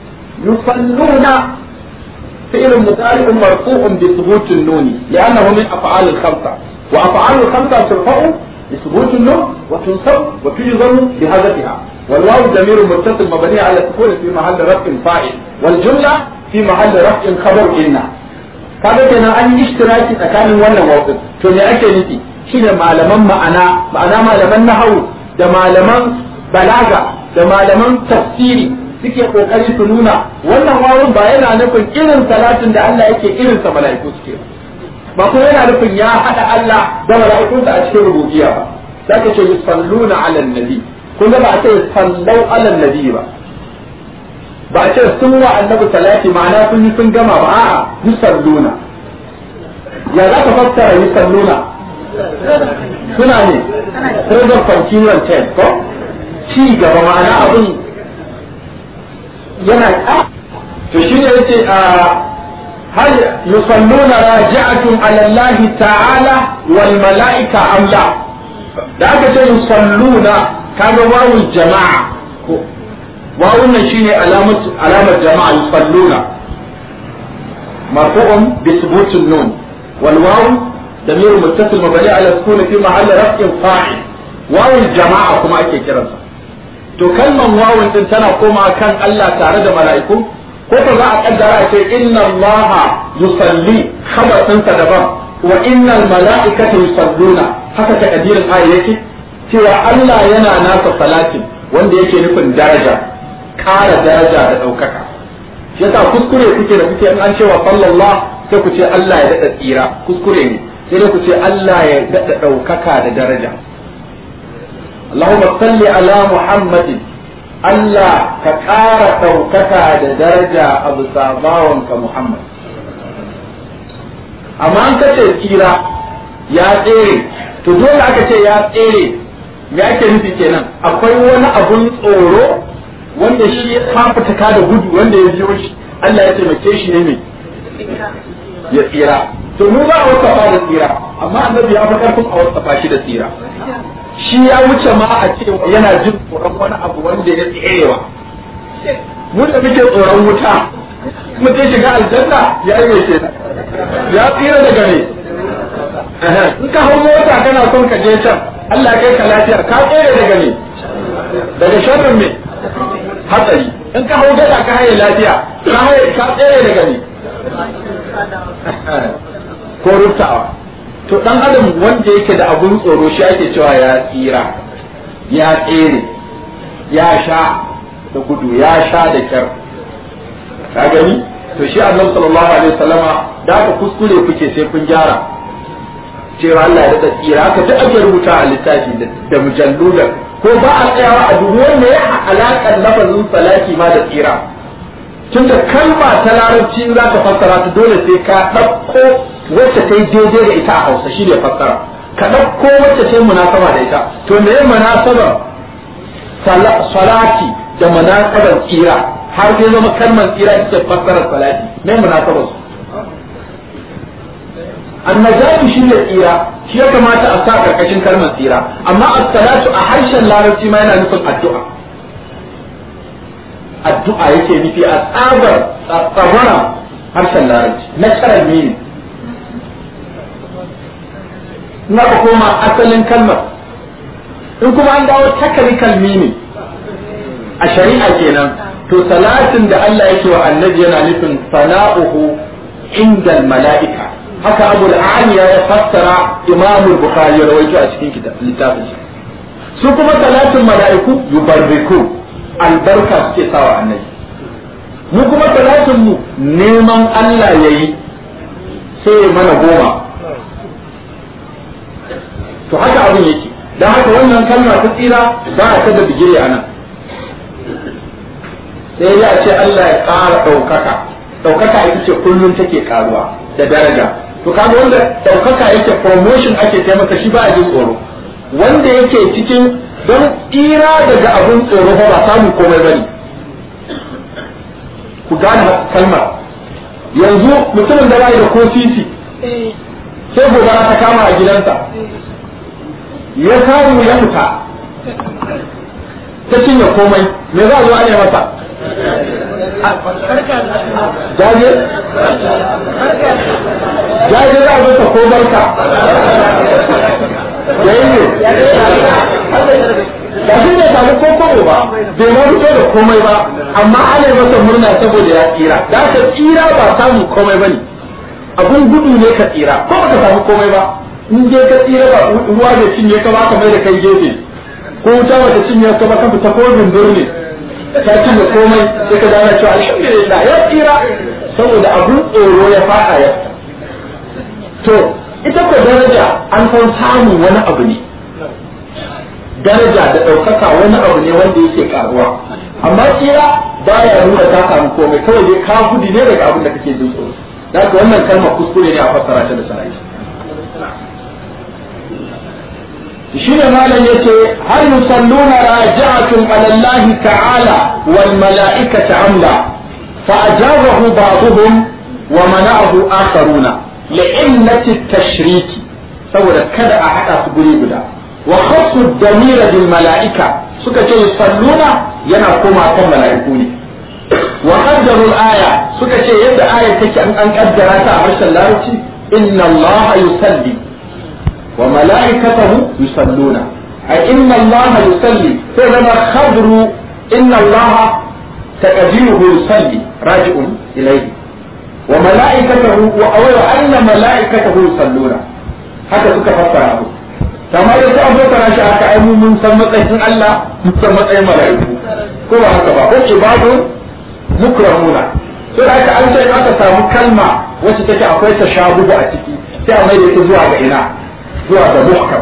يصلون فعل مضارع مرفوع بثبوت النون لأنه من أفعال الخمسة وأفعال الخمسة ترفع بثبوت النون وتنصب وتجزم بهدفها والواو ضمير متصل مبني على السكون في محل رفع فاعل والجملة في محل رفع خبر إن kaga kenan an yi ishtiraki tsakanin wannan wawqin to me ake nufi shine malaman ma'ana ma'ana malaman nahawu da malaman balaga da malaman tafsiri suke kokari su nuna wannan wawun ba yana nufin irin salatin da Allah yake irin sa mala'iku suke ba kuma yana nufin ya hada Allah da mala'ikunsa a cikin rububiyya ba zaka ce yusalluna ala nabi kun ga ba a ce sallau ala nabi ba ba a ce sun wa annabi salati ma'ana sun yi sun gama ba a'a yusalluna ya za ka fassara yusalluna suna ne present continuous tense ko ci gaba ma'ana abin yana to shi ne yace a hal yusalluna raji'atun ala Allah ta'ala wal mala'ika am la da aka ce yusalluna kaga wawul jama'a ko wawun nan shine alamat alamat jama'a yusalluna marfu'un bi thubutin nun wal waw damir muttasil mabni ala sukun fi mahall raf'in fa'il wawul jama'a kuma ake kiransa to kalman wawun din tana koma kan Allah tare da mala'iku ko ko za a kaddara a ce inna Allah yusalli khabarin sa daban wa innal mala'ikata yusalluna haka ta kadirin ayi yake cewa Allah yana nasa salatin wanda yake nufin daraja ƙara daraja da ɗaukaka shi yasa kuskure kuke da kuke in an cewa sallallahu sai ku ce Allah ya daɗa tsira kuskure ne sai dai ku ce Allah ya daɗa ɗaukaka da daraja اللهم صل على محمد Allah ka ƙara ɗaukaka da daraja a bisa bawanka Muhammad. Amma an kace tsira ya tsere, to dole aka ce ya tsere, me ake nufi kenan akwai wani abun tsoro wanda shi ya fafutuka da gudu wanda ya biyo shi, Allah ya taimake shi ne mai ya tsira. To mu ba a wasafa da tsira, amma annabi ya fi karfin a wasafa shi da tsira. shi ya wuce ma a ce yana jin tsoron wani abu wanda ya tserewa mun da muke tsoron wuta mutum shiga aljanna ya yi mai ya tsira daga ne in ka hau mota kana son ka je can Allah kai ka lafiyar ka tsere daga ne daga sharrin me hatsari in ka hau gada ka haye lafiya ka haye ka tsere daga ne ko ruftawa to dan adam wanda yake da abun tsoro shi ake cewa ya tsira ya tsere ya sha da gudu ya sha da kyar ka gani to shi annabi sallallahu alaihi wasallama da aka kuskure kuke sai kun gyara cewa Allah ya da tsira haka duk ake rubuta a littafi da mujalludan ko ba a tsayawa a dubu wanda ya alaƙar lafazin salati ma da tsira tunda kalma ta larabci za ka fassara ta dole sai ka ɗauko wacce ta yi daidai da ita a hausa shi ne fassara ka ɗauko wacce ce munasaba da ita to me munasabar salati da munasabar tsira har sai zama kalmar tsira ita ce fassarar salati me munasabar su annajatu shi ne tsira shi ya kamata a sa karkashin kalmar tsira amma as-salatu a harshen larabci ma yana nufin addu'a addu'a yake nufi a tsabar tsabara harshen larabci natural meaning in aka koma asalin kalmar in kuma an dawo technical meaning a shari'a kenan to salatin da Allah yake wa annabi yana nufin sana'uhu inda mala'ika haka abu aliya ya fassara imamu bukhari ya rawaito a cikin littafin shi su kuma salatin mala'iku yubarriku albarka suke sawa annabi mu kuma salatin mu neman Allah yayi sai ya mana goma to haka abin yake dan haka wannan kalma ta tsira ba ta da bigire a nan sai ya ce Allah ya ƙara ɗaukaka ɗaukaka ita ce kullum take karuwa da daraja to kaga wanda ɗaukaka yake promotion ake taimaka shi ba a jin tsoro wanda yake cikin don tsira daga abun tsoro fa ba samun komai bane ku gane kalmar yanzu mutumin da bai da ko sisi sai gobara ta kama a gidansa ya samu ya fita ta cinye komai me za a zo ne masa jaje jaje za a zo ta ko barka yayi ne ba shi ne samu ko kobo ba bai ma fito da komai ba amma ana yi masa murna saboda ya tsira da ka tsira ba samun komai ba ne abun gudu ne ka tsira ko ba ka samu komai ba in je ka tsira ba ruwa da cinye ka ba ka mai da kai gefe ko wuta wata cinye ka ba ka fita ko dundur ne ta cinye komai sai ka gane cewa alhamdulillah ya tsira saboda abun tsoro ya fada ya to ita ko daraja an san samun wani abu ne daraja da ɗaukaka wani abu ne wanda yake karuwa amma tsira baya nuna ta samu komai kawai dai ka gudu ne daga abin da kake jin tsoro da haka wannan kalmar kuskure ne a fassara ta da sana'i shi ne malam yace hal yusalluna raji'atun ala Allah ta'ala wal mala'ikati amla fa ajabahu ba'dhum wa mana'ahu akharuna li'illati at-tashrik saboda kada a hada su guri guda wa khassu damira bil mala'ika suka ce yusalluna yana koma kan mala'iku ne wa qaddaru al-aya suka ce yadda aya take an an kaddara ta a harshen larabci inna allaha yusalli wa mala'ikatahu yusalluna ay inna allaha yusalli sai zama khabru inna allaha taqdiruhu yusalli raji'un ilayhi wa mala'ikatahu wa awwa anna mala'ikatahu yusalluna haka suka fassara abu kamar da ta abokara shi aka ai mun san matsayin Allah mun san matsayin mala'iku ko ba haka ba ko ibadu mukramuna to da aka an sai aka samu kalma wacce take akwai tashabuhu a ciki sai a mai da ita zuwa ga ina zuwa ga muhkam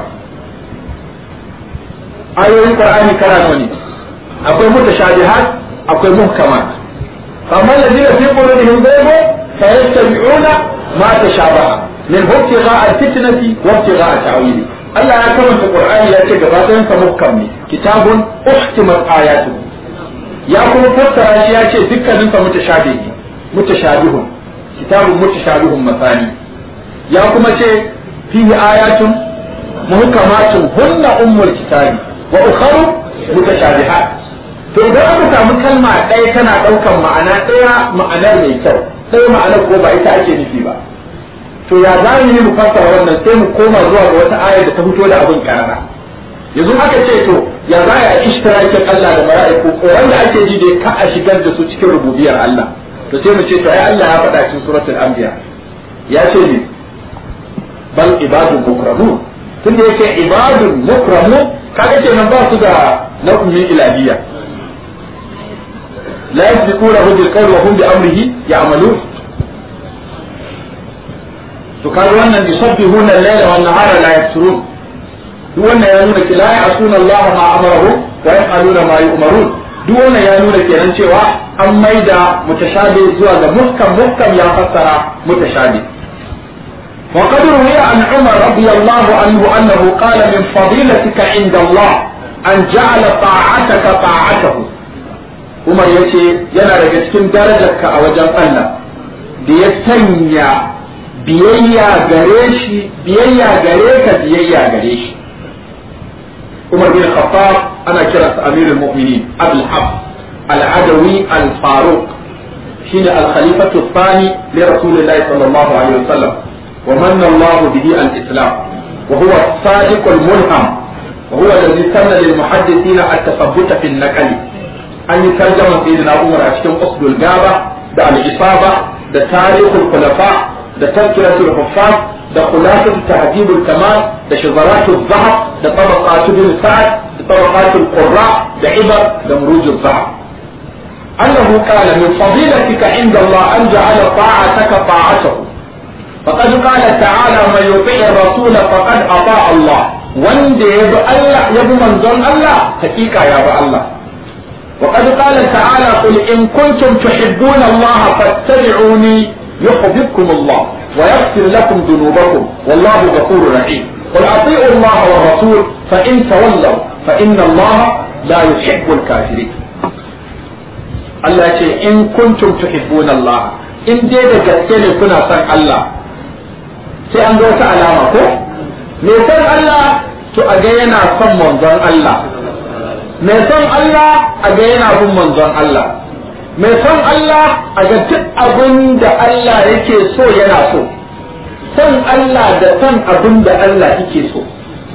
ayoyin qur'ani kana nawa ne akwai mutashabihat akwai muhkamat amma ladina fi qulubihim zaygun fayattabi'una ma tashabaha min ibtigha al-fitnati wa ibtigha ta'wili Allah ya karanta Qur'ani ya ce gaba ɗayan sa muhkam ne kitabun uhtimat ayatu ya kuma fassara shi ya ce dukkanin sa mutashabihi mutashabihun kitabun mutashabihun masani ya kuma ce fihi ayatun muhkamatun hunna ummul kitabi wa ukharu mutashabihat to idan aka samu kalma ɗaya tana ɗaukan ma'ana ɗaya ma'anar mai kyau ɗaya ma'anar ko ba ita ake nufi ba to ya za mu yi mu fassara wannan sai mu koma zuwa ga wata aya da ta fito da abin karara yanzu aka ce to ya za a ishtirakin Allah da mala'iku tsoron da ake ji da ka a shigar da su cikin rububiyar Allah to sai mu ce to ai Allah ya faɗa cikin suratul anbiya ya ce ne bal ibadun mukramun tunda yake ibadun mukramun kaga kenan ba su da nau'in ilahiyya la yasbiqunahu bil qawli wa hum bi amrihi ya'malun to kaga wannan yusabbihuna al-layla wan nahara la yafturun duk wannan ya nuna ki la ya'suna Allah ma amarahu wa yaf'aluna ma yu'marun duk wannan ya nuna kenan cewa an maida mutashabi zuwa ga muhkam muhkam ya fassara mutashabi وقد روي عن عمر رضي الله عنه أنه قال من فضيلتك عند الله أن جعل طاعتك طاعته عمر يتي ينا daga cikin darajarka a wajen Allah da ya sanya biyayya gare shi biyayya gare ka biyayya gare shi Umar bin Khattab ana kiransa Amirul Mu'minin Abdul Hab Al-Adawi Al-Faruq shine al-Khalifatu Thani li Rasulillahi sallallahu alaihi wasallam ومن الله به الإسلام وهو الصادق الملهم وهو الذي سن للمحدثين التثبت في النقل أن يترجم سيدنا عمر أشكم أصل الجابة ده الإصابة ده تاريخ الخلفاء ده تذكرة الحفاظ ده خلاصة تهذيب الكمال ده شذرات الذهب ده طبقات بن سعد ده طبقات القراء ده عبر ده مروج الذهب أنه قال من فضيلتك عند الله أن جعل طاعتك طاعته فقد قال تعالى من يطيع الرسول فقد اطاع الله wanda ya bi Allah ya bi manzon Allah hakika ya bi Allah وقد قال تعالى قل إن كنتم تحبون الله فاتبعوني يحببكم الله ويغفر لكم ذنوبكم والله غفور رحيم قل أطيعوا الله والرسول فإن تولوا فإن الله لا يحب الكافرين الله يقول إن كنتم تحبون الله إن دي gaske كنا san Allah sai an ga wata alama ko mai son Allah to a ga yana son manzon Allah mai son Allah a ga yana bin manzon Allah mai son Allah a ga duk abin da Allah yake so yana so son Allah da son abin da Allah yake so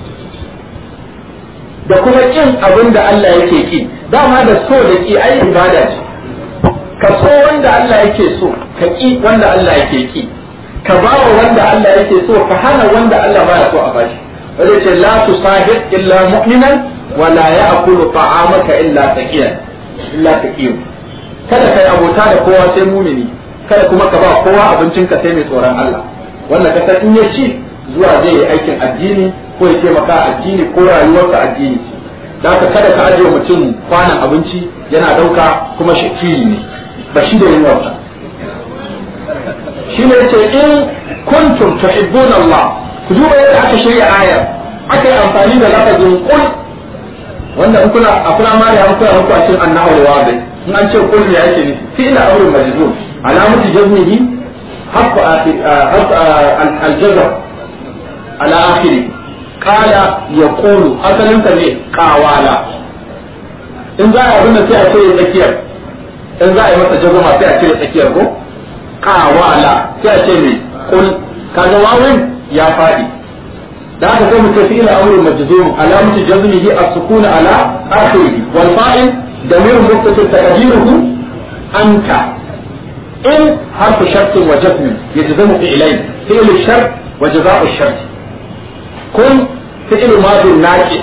da kuma kin abin da Allah yake ki dama da so da ki ai ibada ce ka so wanda Allah yake so ka ki wanda Allah yake ki ka ba wa wanda Allah yake so ka hana wanda Allah baya so a bashi wanda ce la tusahib illa mu'minan wa la ya'kulu ta'amaka illa taqiyan illa taqiyan kada kai abota da kowa sai mumini kada kuma ka ba kowa abincin ka sai mai tsoron Allah wannan ka san in ya ci zuwa zai yi aikin addini ko ya taimaka addini ko rayuwarsa addini da haka kada ka ajiye mutum kwanan abinci yana dauka kuma shakiri ne ba shi da yunwarsa shi ne ce in kuntum tuhibbuna Allah ku duba yadda aka shirya ayar aka yi amfani da lafazin kul wanda in kuna a kuna mari an koya muku a cikin annahu wa in an ce kul ne ake nufi fi ila amrun majzum alamatu jazmihi حق حق الجزر على آخره قال يقول أصل أنت ليه قاوالا إن ذا أبن سيئة سيئة تكير إن ذا أبن تجزم سيئة سيئة تكير ko. kawala sai a ce mai kul kaga wawin ya faɗi da aka sai mu tafi ila amrul majzum alamatu jazmihi as-sukun ala akhirih wal fa'il damir muttasil taqdiruhu anta in harfu shart wa jazm yajzamu fi'layn fi'l ash-shart wa jazaa'u ash-shart kun fi'l madi naqis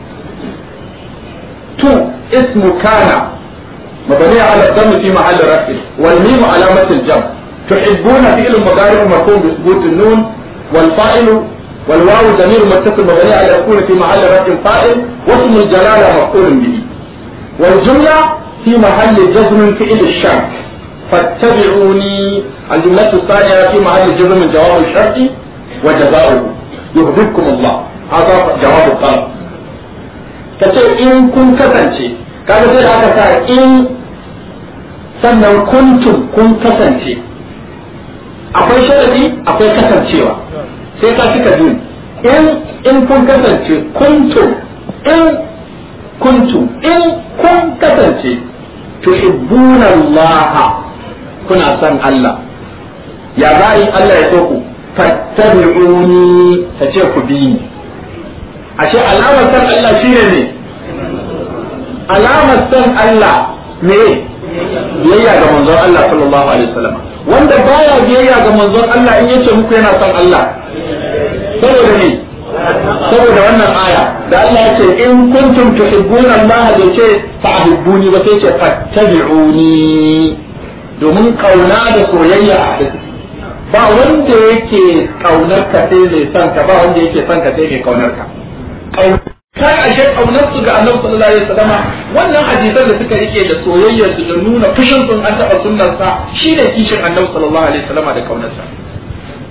tu ismu kana مبنية على الضم في محل رفع والميم علامة الجمع تحبون فعل مضارع مرفوع بثبوت النون والفاعل والواو ضمير متصل مبني على السكون في محل رفع فاعل واسم الجلالة مفعول به والجملة في محل جزم فعل الشرط فاتبعوني الجملة الثانية في محل جزم جواب الشرط وجزاؤه يهديكم الله هذا جواب الطلب كتير إن كن كتنشي kaga sai aka sa in sannan kuntum kun kasance akwai sharadi akwai kasancewa sai ka cika biyu in in kun kasance kuntum in kuntum in kun kasance tuhibbuna Allah kuna son Allah ya za yi Allah ya so ku fattabi'uni ta ce ku bi ni ashe alamar san Allah shine ne alamar san Allah ne biyayya ga manzon Allah sallallahu alaihi wasallam wanda baya biyayya ga manzon Allah in yace muku yana son Allah saboda ne saboda wannan aya da Allah ya ce in kuntum tuhibbuna Allah da ce fa'hibbuni ba sai ce fattabi'uni domin kauna da soyayya a hadisi ba wanda yake kaunar ka sai mai son ka ba wanda yake son ka sai mai kaunar ka kai ashe kaunar su ga Annabi sallallahu alaihi wasallam wannan hadisan da suka rike da soyayyar su da nuna fushin sun an taba sunnar sa shine kishin Annabi sallallahu alaihi wasallam da kaunar sa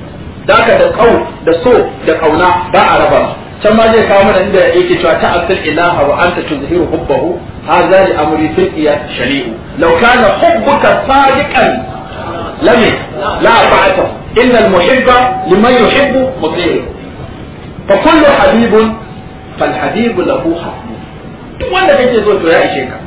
da haka da kau da so da kauna ba a raba can ma zai kawo mana inda yake cewa ta asil ilaha wa anta tuzhiru hubbahu hadha li amri fil qiyas shari'u law kana hubbuka sadiqan lam la fa'ata inna al muhibba liman yuhibbu muti'u fa kullu habibun fal habibu lahu hasbu duk wanda kake so to ya ishe ka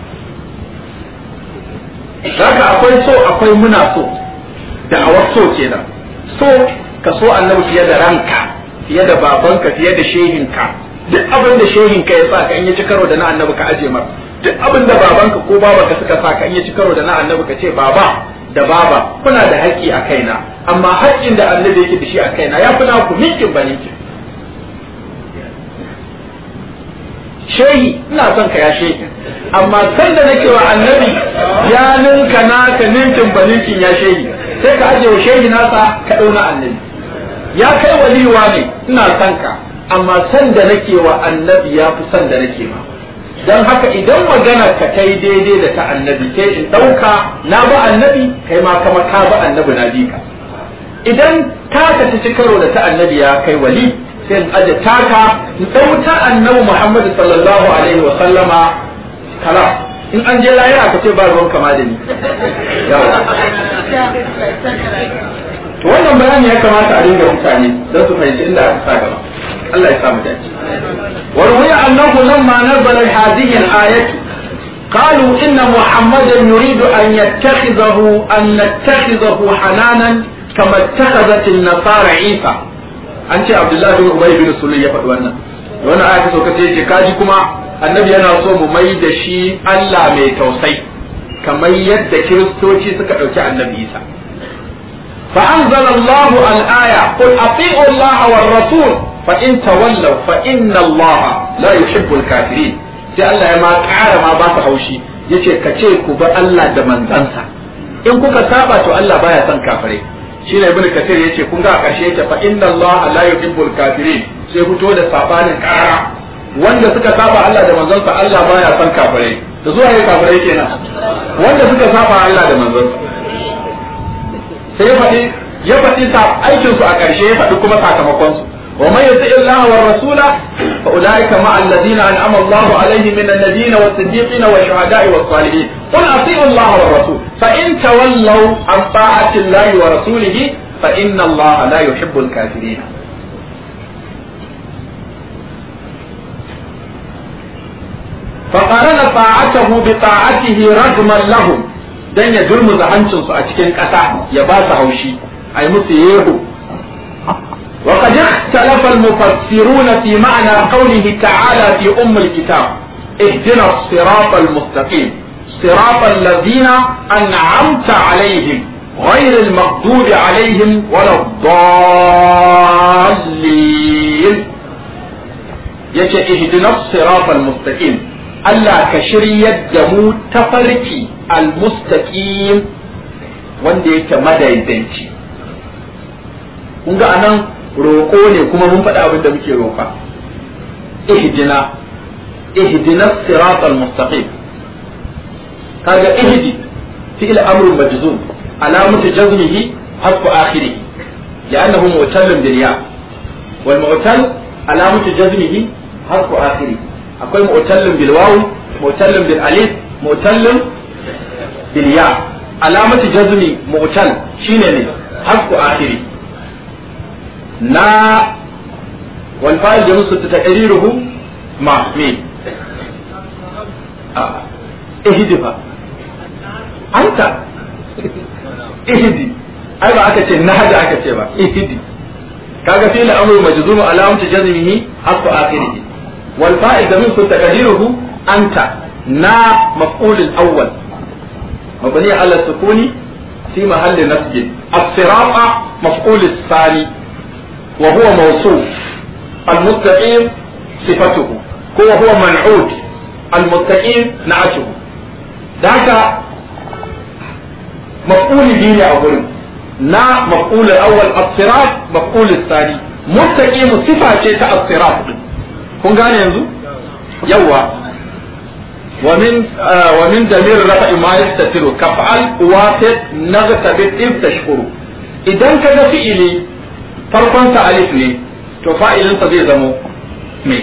Zaka akwai so akwai muna so da awar so kenan so ka so annabi fiye da ranka fiye da babanka fiye da shehinka duk abin da shehinka ya sa ka in ya ci karo da na annabi ka aje mar duk abin da babanka ko babanka suka sa ka in ya ci karo da na annabi ka ce baba da baba kuna da haƙƙi a kaina amma haƙƙin da annabi yake da shi a kaina ya fi naku minkin ba ninkin shehi ina son ka ya shehi amma san da nake wa annabi ya ninka naka ninkin ba ninkin ya shehi sai ka aje wa shehi nasa ka ɗauna annabi ya kai waliwa ne ina son ka amma san da nake wa annabi ya fi san da nake ma don haka idan magana ka ta yi daidai da ta annabi sai in ɗauka na ba annabi kai ma kama ka ba annabi na bi ka idan ka ta ci karo da ta annabi ya kai wali sai in aje taka in ɗau ta annabi muhammadu sallallahu alaihi wa sallama kala in an je lahira ka ce ba ruwan kama da ni to wannan bayani ya kamata a dinga mutane don su fahimci inda aka sa gaba Allah ya samu dace وروي أنه لما نزل هذه الآية قالوا إن محمدا يريد أن يتخذه أن نتخذه حنانا كما اتخذت النصارى عيسى أنت عبد الله بن أبي بن سليم يفعل وانا وانا آية سوكتي كاجي كما النبي أنا صوم ميد شي ألا مي توسي كما يد كريستوتي سكا النبي عيسى فأنزل الله الآية قل أطيعوا الله والرسول فإن تولوا فإن الله لا يحب الكافرين sai Allah ya ma ƙara ma ba su haushi yace ka ce ku bi Allah da manzansa in kuka saba to Allah baya son kafirai shi ne ibnu kathir yace kun ga a ƙarshe yake fa inna Allah la yuhibbul kafirin sai fito da sabanin ƙara wanda suka saba Allah da manzansa Allah baya son kafirai da zuwa ya kafirai kenan wanda suka saba Allah da manzansa sai ya faɗi ya faɗi aikin su a ƙarshe ya faɗi kuma sakamakon su ومن يطع الله والرسول فاولئك مع الذين انعم الله عليهم من النبيين والصديقين والشهداء والصالحين قل اطيعوا الله والرسول فان تولوا عن طاعه الله ورسوله فان الله لا يحب الكافرين فقارن طاعته بطاعته رجما لهم dan ya durmuza hancinsu a cikin ƙasa ya ba su haushi a yi musu yero وقد اختلف المفسرون في معنى قوله تعالى في أم الكتاب اهدنا الصراط المستقيم صراط الذين أنعمت عليهم غير المغضوب عليهم ولا الضالين يجي اهدنا الصراط المستقيم ألا كشري الدمو تفركي المستقيم wanda yake madaidaici kun ga anan roƙo ne kuma mun faɗi abin da muke roƙa ihdina ihdina siratal mustaqim kaga ihdi fi'il amrun majzum alamatu jazmihi hasbu akhirih لأنه معتل بالياء والمعتل علامة جزمه حرف آخره أقول معتل بالواو معتل بالألف معتل بالياء علامة جزم معتل شيني حرف آخره na والفاعل جنس تقريره مع مين آه. اهدي فا أنت اهدي أي ما أكتش نهج أكتش با اهدي kaga fi al'amru majzum alamatu jazmihi haqqu akhirih wal fa'il da min taqdiruhu anta na maf'ul al-awwal mabni ala sukuni fi mahalli nasb as-sirata maf'ul al-thani وهو موصوف المستقيم صفته هو هو منعوت المستقيم نعته ذاك مفعول به أقول نا مفعول الأول الصراط مفعول الثاني مستقيم صفة شيء الصراط kun gane yanzu yawa ومن آه ومن دليل رفع ما يستتر كفعل واسط نغتبت إذ تشكر إذا كذا فعلي farkonsa alif ne to fa'ilinsa zai zamo me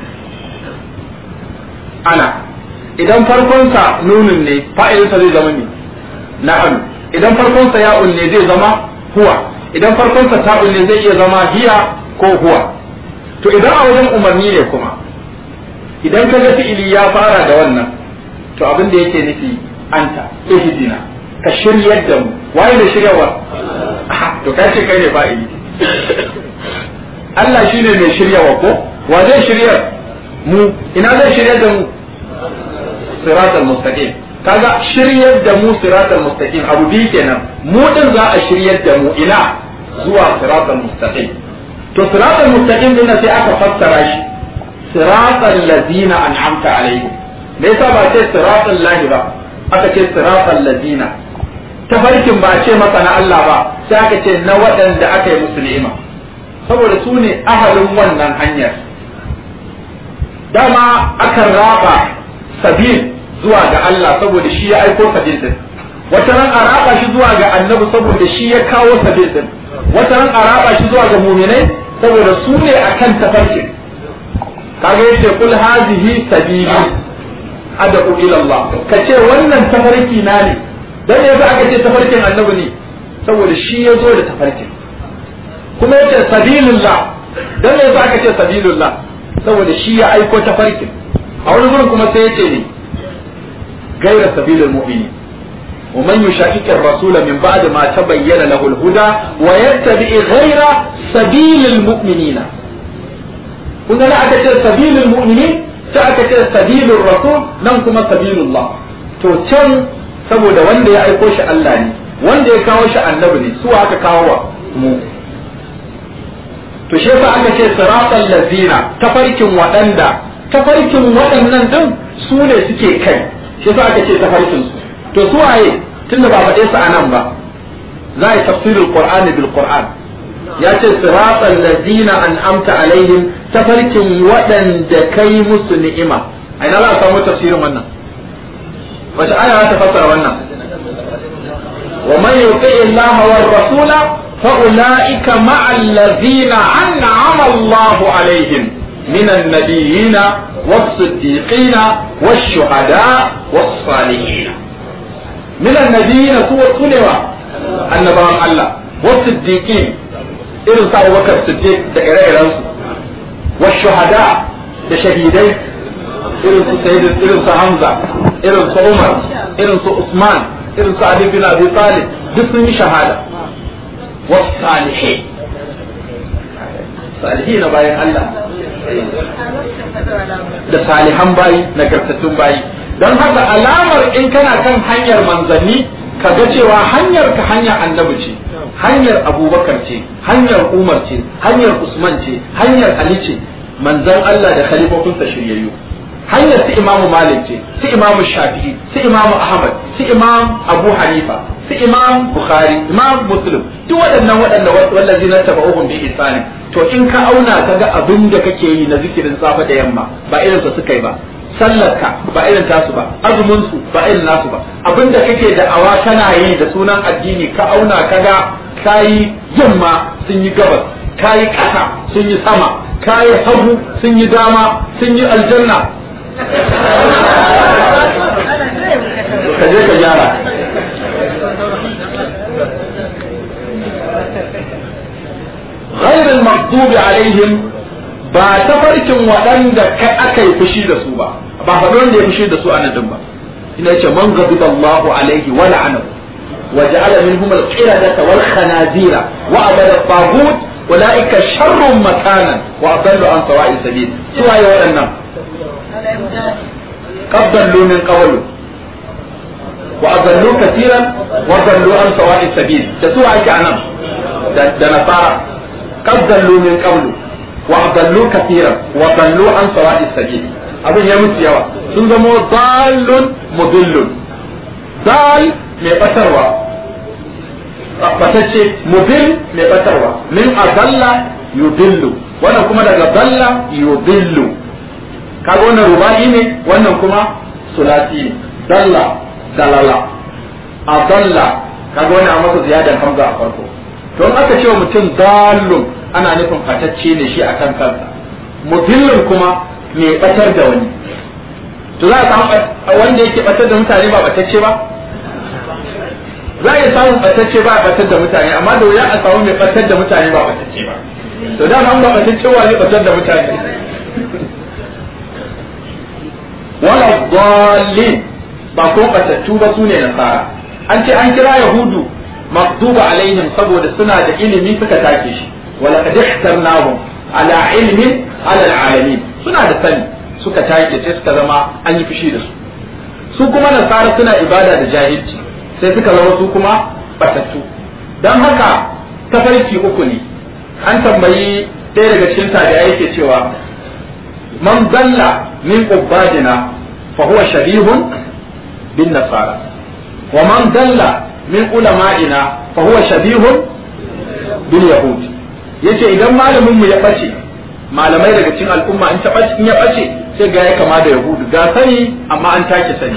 ana idan farkonsa nunun ne fa'ilinsa zai zama me na'am idan farkonsa ya'un ne zai zama huwa idan farkonsa ta'un ne zai iya zama hiya ko huwa to idan a wajen umarni ne kuma idan ka ga fi'ili ya fara da wannan to abin da yake nufi anta ihdina ka shiryar da mu waye da shiryarwa to ka ce kai ne fa'ili Allah shine mai shiryawa ko wa zai shiryar mu ina zai shiryar da mu siratal mustaqim kaga shiryar da mu siratal mustaqim abu biyu kenan mu din za a shiryar da mu ina zuwa siratal mustaqim to siratal mustaqim din sai aka fassara shi siratal ladina an'amta alaihim me yasa ba ce siratal lahi ba aka ce siratal ladina tafarkin ba a ce masa na Allah ba sai aka ce na waɗanda aka yi musu ni'ima saboda su ne ahalin wannan hanyar dama akan raba sabil zuwa ga Allah saboda shi ya aiko sabil din wata ran a raba shi zuwa ga annabi saboda shi ya kawo sabil din wata ran a raba shi zuwa ga muminai saboda su ne akan tafarkin kaga yace kul hazihi sabili ad'u ila Allah kace wannan tafarki na ne dan yanzu aka ce tafarkin annabi ne saboda shi ya zo da tafarkin kuma yace sabilullah dan yanzu aka ce sabilullah saboda shi ya aiko tafarkin a wani gurin kuma sai yace ne gaira sabilul mu'minin ومن يشاكك الرسول من بعد ما تبين له الهدى ويتبع غير سبيل المؤمنين كنا لا أكثر سبيل المؤمنين تأكثر سبيل الرسول ننكم سبيل الله تو كم saboda wanda ya aiko shi Allah ne wanda ya kawo shi annabi ne su aka kawo wa mu to shi yasa aka ce siratal lazina tafarkin waɗanda tafarkin waɗannan din su ne suke kai shi yasa aka ce tafarkin su to su waye tunda ba faɗe su anan ba za a yi tafsirul qur'ani bil qur'an ya ce siratal lazina an'amta alaihim tafarkin waɗanda kai musu ni'ima a ina za a samu tafsirin wannan wace aya ta fassara wannan wa man yuti Allah wa rasula fa ulaika ma'a allazina an'ama Allah alaihim من النبيين والصديقين والشهداء والصالحين من النبيين سوى سنوى النبي الله والصديقين إذن سأل بكر الصديق دقائق والشهداء دشهيدين irin su sayyid irin su hamza irin su umar irin su usman irin su ali bin abi talib duk sun yi shahada was salihin salihin na bayan Allah da salihan bayi nagartattun bayi don haka alamar in kana kan hanyar manzanni ka ga cewa hanyar ka hanyar annabi ce hanyar abubakar ce hanyar umar ce hanyar usman ce hanyar ali ce manzan Allah da khalifofinsa shiryayyu hanyar su imamu malik ce su imamu shafi'i su imamu ahmad su imam abu hanifa su imam bukhari imam muslim duk waɗannan waɗanda wallazi na taba'uhum bi ihsani to in ka auna ka ga abin da kake yi na zikirin safa da yamma ba irin su suka yi ba sallarka ba irin tasu ba azumin su ba irin nasu ba abin da kake da awa kana yi da sunan addini ka auna ka ga kayi yamma sun yi gabas kayi ƙasa sun yi sama kayi hagu sun yi dama sun yi aljanna ka je ka gyara غير المغضوب عليهم ba tafarkin waɗanda kai aka yi fushi da su ba ba faɗi wanda ya fushi da su a nan din ba ina ce man ghadiba Allahu alaihi wa la'anahu wa ja'ala minhum al-qiradata wal khanazira wa abada taghut ulaika sharrun makanan wa adallu an sawa'i sabil su waye waɗannan قد ضلوا من قبل وأضلوا كثيرا وضلوا عن سواء السبيل تسوى عليك عنهم ده نصارى قد ضلوا من قبل وأضلوا كثيرا وضلوا عن سواء السبيل abin ya mutu yawa sun zamo dalun mudillun dal mai batarwa batacce mudil mai batarwa min adalla yudillu wannan kuma daga dalla yudillu kaga wannan ruba'i ne wannan kuma sulasi ne dalla dalala adalla kaga wannan a masa ziyadan hamza a farko to in aka ce wa mutum dallun ana nufin fatacce ne shi akan kansa mudillun kuma mai batar da wani to za a samu wanda yake batar da mutane ba batacce ba za a iya samun batacce ba a batar da mutane amma da wuya a samu mai batar da mutane ba batacce ba to da an ba batacce wa ne batar da mutane wala dallin ba ko batattu ba sune nasara an ce an kira yahudu maktuba alaihim saboda suna da ilimi suka take shi wala qad ihtarnahum ala ilmin ala alamin suna da sani suka take sai suka zama an yi fushi da su su kuma nasara suna ibada da jahilci sai suka zama su kuma batattu dan haka tafarki uku ne an tambayi ɗaya daga cikin tabi'ai yake cewa man dalla min ubadina fa huwa shabihun bin nasara wa man dalla min ulama'ina fa huwa shabihun bil yahud yace idan malamin mu ya bace malamai daga cikin al'umma in ta bace in ya bace sai ga ya kama da yahudu ga sani amma an take sani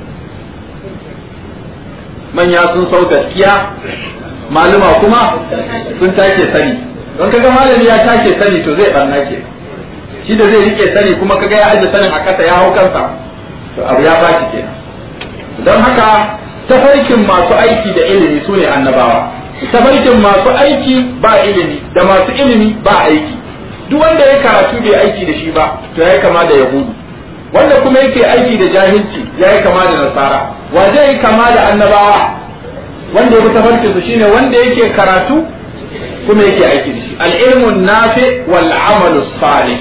manya sun sau gaskiya maluma kuma sun take sani don kaga malami ya take sani to zai barna ke shi da zai rike sani kuma kaga ya aje sanin a kasa ya hau kansa to abu ya baci kenan don haka tafarkin masu aiki da ilimi su ne annabawa tafarkin masu aiki ba ilimi da masu ilimi ba aiki duk wanda ya karatu bai aiki da shi ba to ya kama da yahudu wanda kuma yake aiki da jahilci ya yi kama da nasara wa zai yi kama da annabawa wanda ya bi tafarkin su shine wanda yake karatu kuma yake aiki da shi al-ilmu nafi wal amalu salih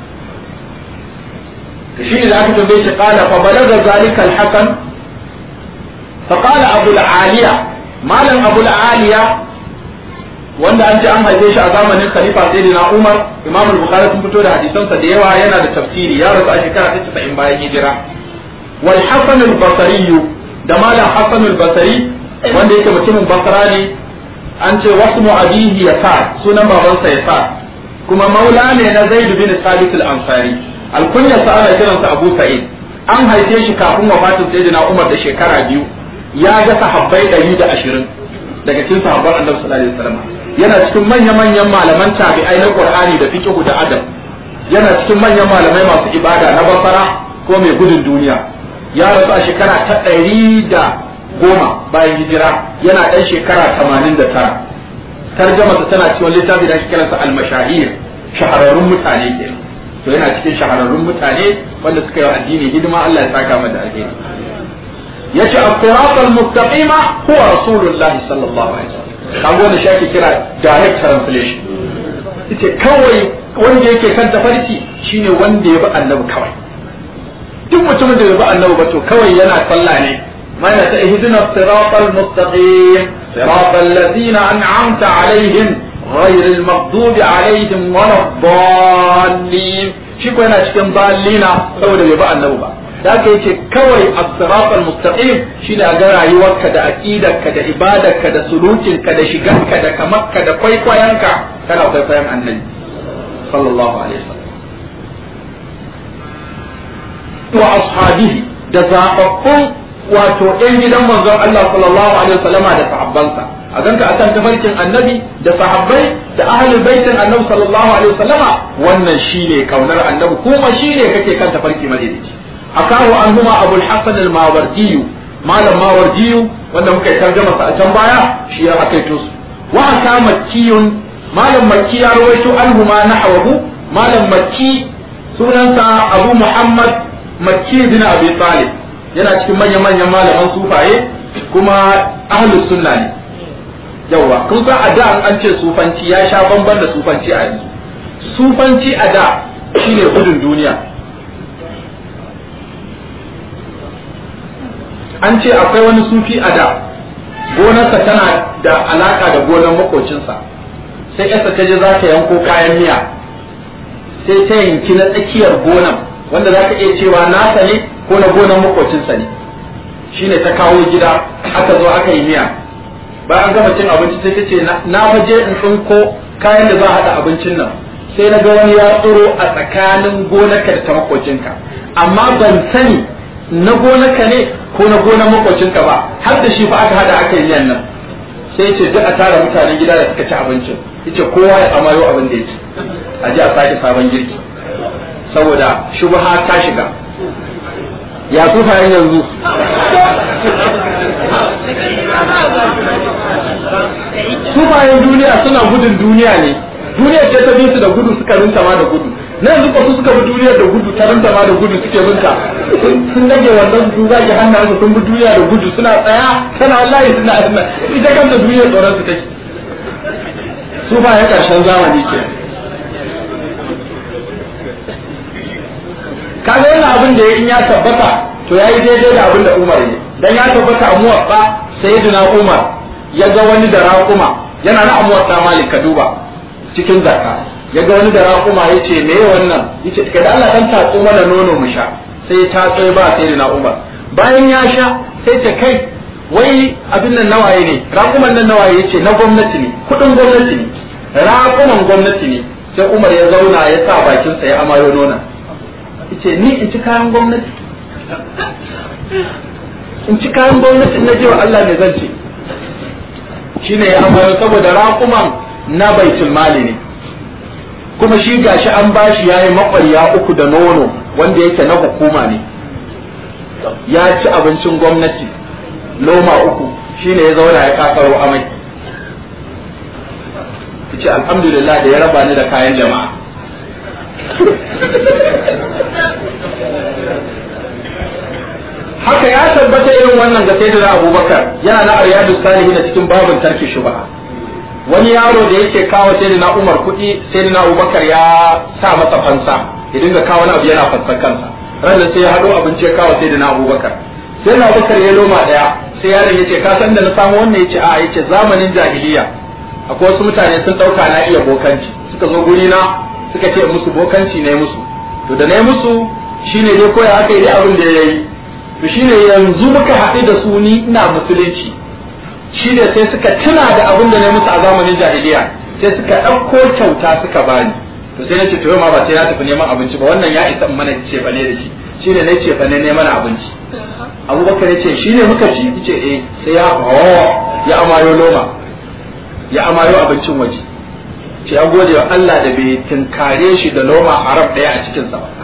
shi ne da aka tambaye shi qala fa balaga zalika al-hasan fa qala abu al-aliya malam abu al-aliya wanda an ce an haife shi a zamanin khalifa sayyidina umar imam al-bukhari sun fito da hadisansa da yawa yana da tafsiri ya rasu a shekara ta 90 bayan hijira wal hasan al-basri da malam hasan al-basri wanda yake mutumin basra ne an ce wasu abihi yasa sunan babansa yasa kuma maula ne na zaid bin sabit al-ansari alkunya sa ana kiransa abu sa'id an haife shi kafin wafatin sayyidina umar da shekara biyu ya ga sahabbai 120 daga cikin sahabban annabi sallallahu alaihi wasallam yana cikin manya-manyan malaman tabi'ai na qur'ani da fiqh da adab yana cikin manyan malamai masu ibada na basara ko mai gudun duniya ya rasu a shekara ta ɗari da goma bayan hijira yana ɗan shekara tamanin da tara tarjamasa tana cikin littafi da ake kiransa al-mashahir shahararrun mutane ke to yana cikin shahararrun mutane wanda suka yi addini hidima Allah ya saka mata alheri yace as-sirat al-mustaqima huwa rasulullahi sallallahu alaihi wasallam kaga wanda shi ake kira direct translation yace kawai wanda yake kan tafarki shine wanda ya bi annabi kawai duk mutumin da ya bi annabi ba to kawai yana sallah ne mana ta ihdina siratal mustaqim siratal ladina an'amta alaihim غير المغضوب عليهم ولا الضالين shi ko yana cikin balina saboda bai bi annabi ba da aka yace kawai as-siratal mustaqim shine a ga rayuwarka da aqidarka da ibadarka da sulukinka da shigarka da kamarka da kwaikwayonka kana kwaikwayon annabi sallallahu alaihi wasallam wa ashabihi da zababbun wato ɗan gidan manzon Allah sallallahu alaihi wasallama da sahabbansa a ganka akan tafarkin annabi da sahabbai da ahlul baitin annabi sallallahu alaihi wasallama wannan shine kaunar annabi kuma shine kake kan tafarki madaidaici akahu anhuma abul hasan al-mawardi malam mawardi wanda muka yi tarjuma sa a can baya shi ya akaito su wa aka makkiyun malam makki ya rawaito anhuma nahwahu malam makki sunansa abu muhammad makki bin abi talib yana cikin manyan manyan malaman sufaye kuma ahlus sunna ne yawa kun san a da an ce sufanci ya sha bamban da sufanci a yanzu sufanci a da shine gudun duniya an ce akwai wani sufi a da gonarsa tana da alaka da gonar makocinsa sai yasa ta je za ta yanko kayan miya sai ta yanki na tsakiyar gonar wanda za ka iya cewa nasa ne ko na gonar makocinsa ne shine ta kawo gida aka zo aka yi miya bayan gama cin abinci sai ta ce na waje in tsinko kayan da za a haɗa abincin nan sai na ga wani ya tsoro a tsakanin gonarka da ta makocinka amma ban sani na gonarka ne ko na gonar makocinka ba har da shi fa aka haɗa aka yi nan sai ce duk a tara mutanen gida da suka ci abincin yace kowa ya amayo abin da ya ci a ji a sake sabon girki saboda shubha ta shiga ya tufayen yanzu tufayen duniya suna gudun duniya ne duniya ce ta bi su da gudu suka rinta ma da gudu na yanzu ba su suka bi duniya da gudu ta rinta ma da gudu suke binta sun rage wannan su zaki hannayen sun bi duniya da gudu suna tsaya tana wallahi suna suna ita kanta duniya tsoron su take su ba ya karshen zamani ke kaga wannan abin da ya in ya tabbata to yayi daidai da abin da Umar ne dan ya tabbata a muwaffa sayyidina Umar ya ga wani da raƙuma yana na muwaffa Malik ka duba cikin zakka ya ga wani da raƙuma ya ce me wannan ya ce kai da Allah dan tatso mana nono mu sha sai ya tatso ba sayyidina Umar bayan ya sha sai ce kai wai abin nan nawaye ne raƙuman nan nawaye ya ce na gwamnati ne kuɗin gwamnati ne raƙuman gwamnati ne sai Umar ya zauna ya sa bakinsa ya amayo nona ce ni in ci kayan gwamnati in ci kayan gwamnati na ji wa Allah ne zan ce shine ya amfani saboda raƙuman na baitul mali ne kuma shi gashi an bashi yayi maƙwarya uku da nono wanda yake na hukuma ne ya ci abincin gwamnati loma uku shine ya zauna ya kakaro amai ce alhamdulillah da ya raba ni da kayan jama'a haka ya tabbata irin wannan ga sayyidina abubakar yana na aryadu salihi na cikin babin tarki shubha wani yaro da yake kawo sayyidina umar kuɗi sayyidina abubakar ya sa masa fansa ya dinga kawo wani abu yana fansan kansa ranar sai ya haɗo abinci ya kawo sayyidina abubakar sayyidina abubakar ya loma ɗaya sai yaron ya ce ka san da na samu wannan ya ce a ya ce zamanin jahiliya akwai wasu mutane sun ɗauka na iya bokanci suka zo guri na suka ce musu bokanci ne musu to da na musu shine dai koya aka yi abin da ya yi to shine yanzu muka haɗu da su ni ina musulunci shine sai suka tuna da abin da na musu a zamanin jahiliya sai suka ɗauko kyauta suka bani to sai na ce to ma ba sai na tafi neman abinci ba wannan ya isa mana ce fa ne da shi shine na ce fa ne neman abinci abubakar ya ce shine muka ci ce eh sai ya ya amayo loma ya amayo abincin waje ce ya gode wa Allah da bai tunkare shi da loma haram ɗaya a cikinsa ba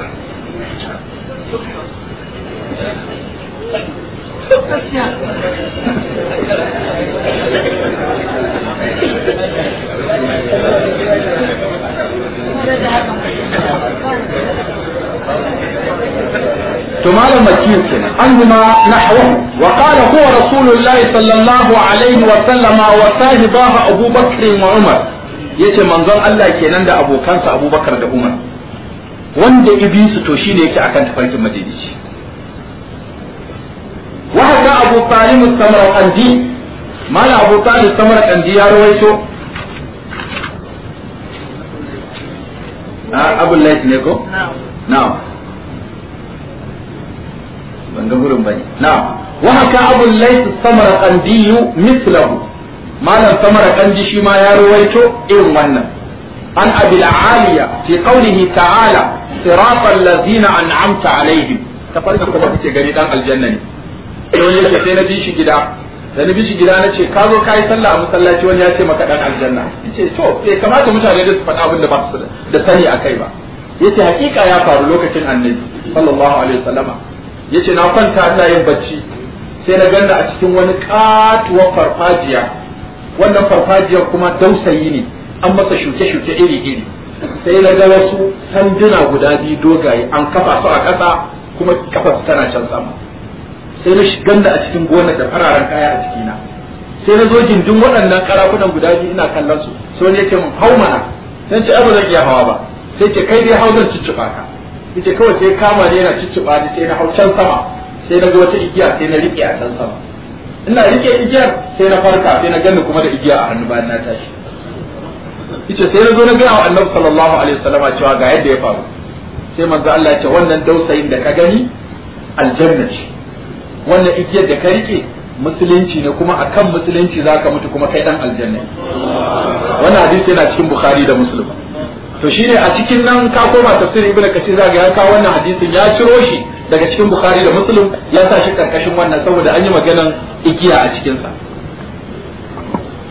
to malam makiyar kenan an huma nahwa wa qala huwa rasulullahi sallallahu alaihi wa sallama wa sahibahu Abu Bakr wa Umar yace manzon Allah kenan da abokansa Abubakar da Umar wanda ibisu to shine yake akan tafarkin madinici wa haka Abu Talib Samarqandi mala Abu Talib Samarqandi ya rawaito a Abu Layth ne ko na'am ban ga gurin bane na'am wa haka Abu Layth Samarqandi mislahu malam Samarqandi shi ma ya rawaito irin wannan an Abi al-Aliya fi qawlihi ta'ala siratal ladzina an'amta alaihim tafarki kuma kace gani dan aljanna ne sai yake sai na bi shi gida da na bi shi gida na ce ka zo ka yi sallah a masallaci wani ya ce maka dan aljanna yace to bai kamata mutane da su faɗa abin da ba su da sani a kai ba yace hakika ya faru lokacin annabi sallallahu alaihi wasallama yace na kwanta ina yin bacci sai na ganda a cikin wani katuwar farfajiya wannan farfajiyar kuma dausayi ne an masa shuke-shuke iri-iri sai na ga wasu sanduna guda biyu dogaye an kafa su a ƙasa kuma kafa su tana can sama sai na ganda a cikin gonar da fararen kaya a cikina sai na zo gindin waɗannan karafunan guda biyu ina kallon su sai ne ce mun hau mana sai ce ba zan iya hawa ba sai ce kai dai hau zan cicciɓa ka yace kawai sai kama ne yana cicciɓa ni sai na hau can sama sai na ga wata igiya sai na riƙe a can sama ina riƙe igiyar sai na farka sai na gani kuma da igiya a hannu bayan na tashi yace sai na zo na gaya wa annabi sallallahu alaihi wasallama cewa ga yadda ya faru sai manzo Allah ya ce wannan dausayin da ka gani aljanna ce wannan igiyar da ka rike musulunci ne kuma akan musulunci zaka mutu kuma kai dan aljanna wannan hadisi yana cikin bukhari da muslim to shine a cikin nan ka koma tafsir ibnu kasir zaka ya kawo wannan hadisin ya ciro shi daga cikin bukhari da muslim ya sa shi karkashin wannan saboda an yi maganan igiya a cikin sa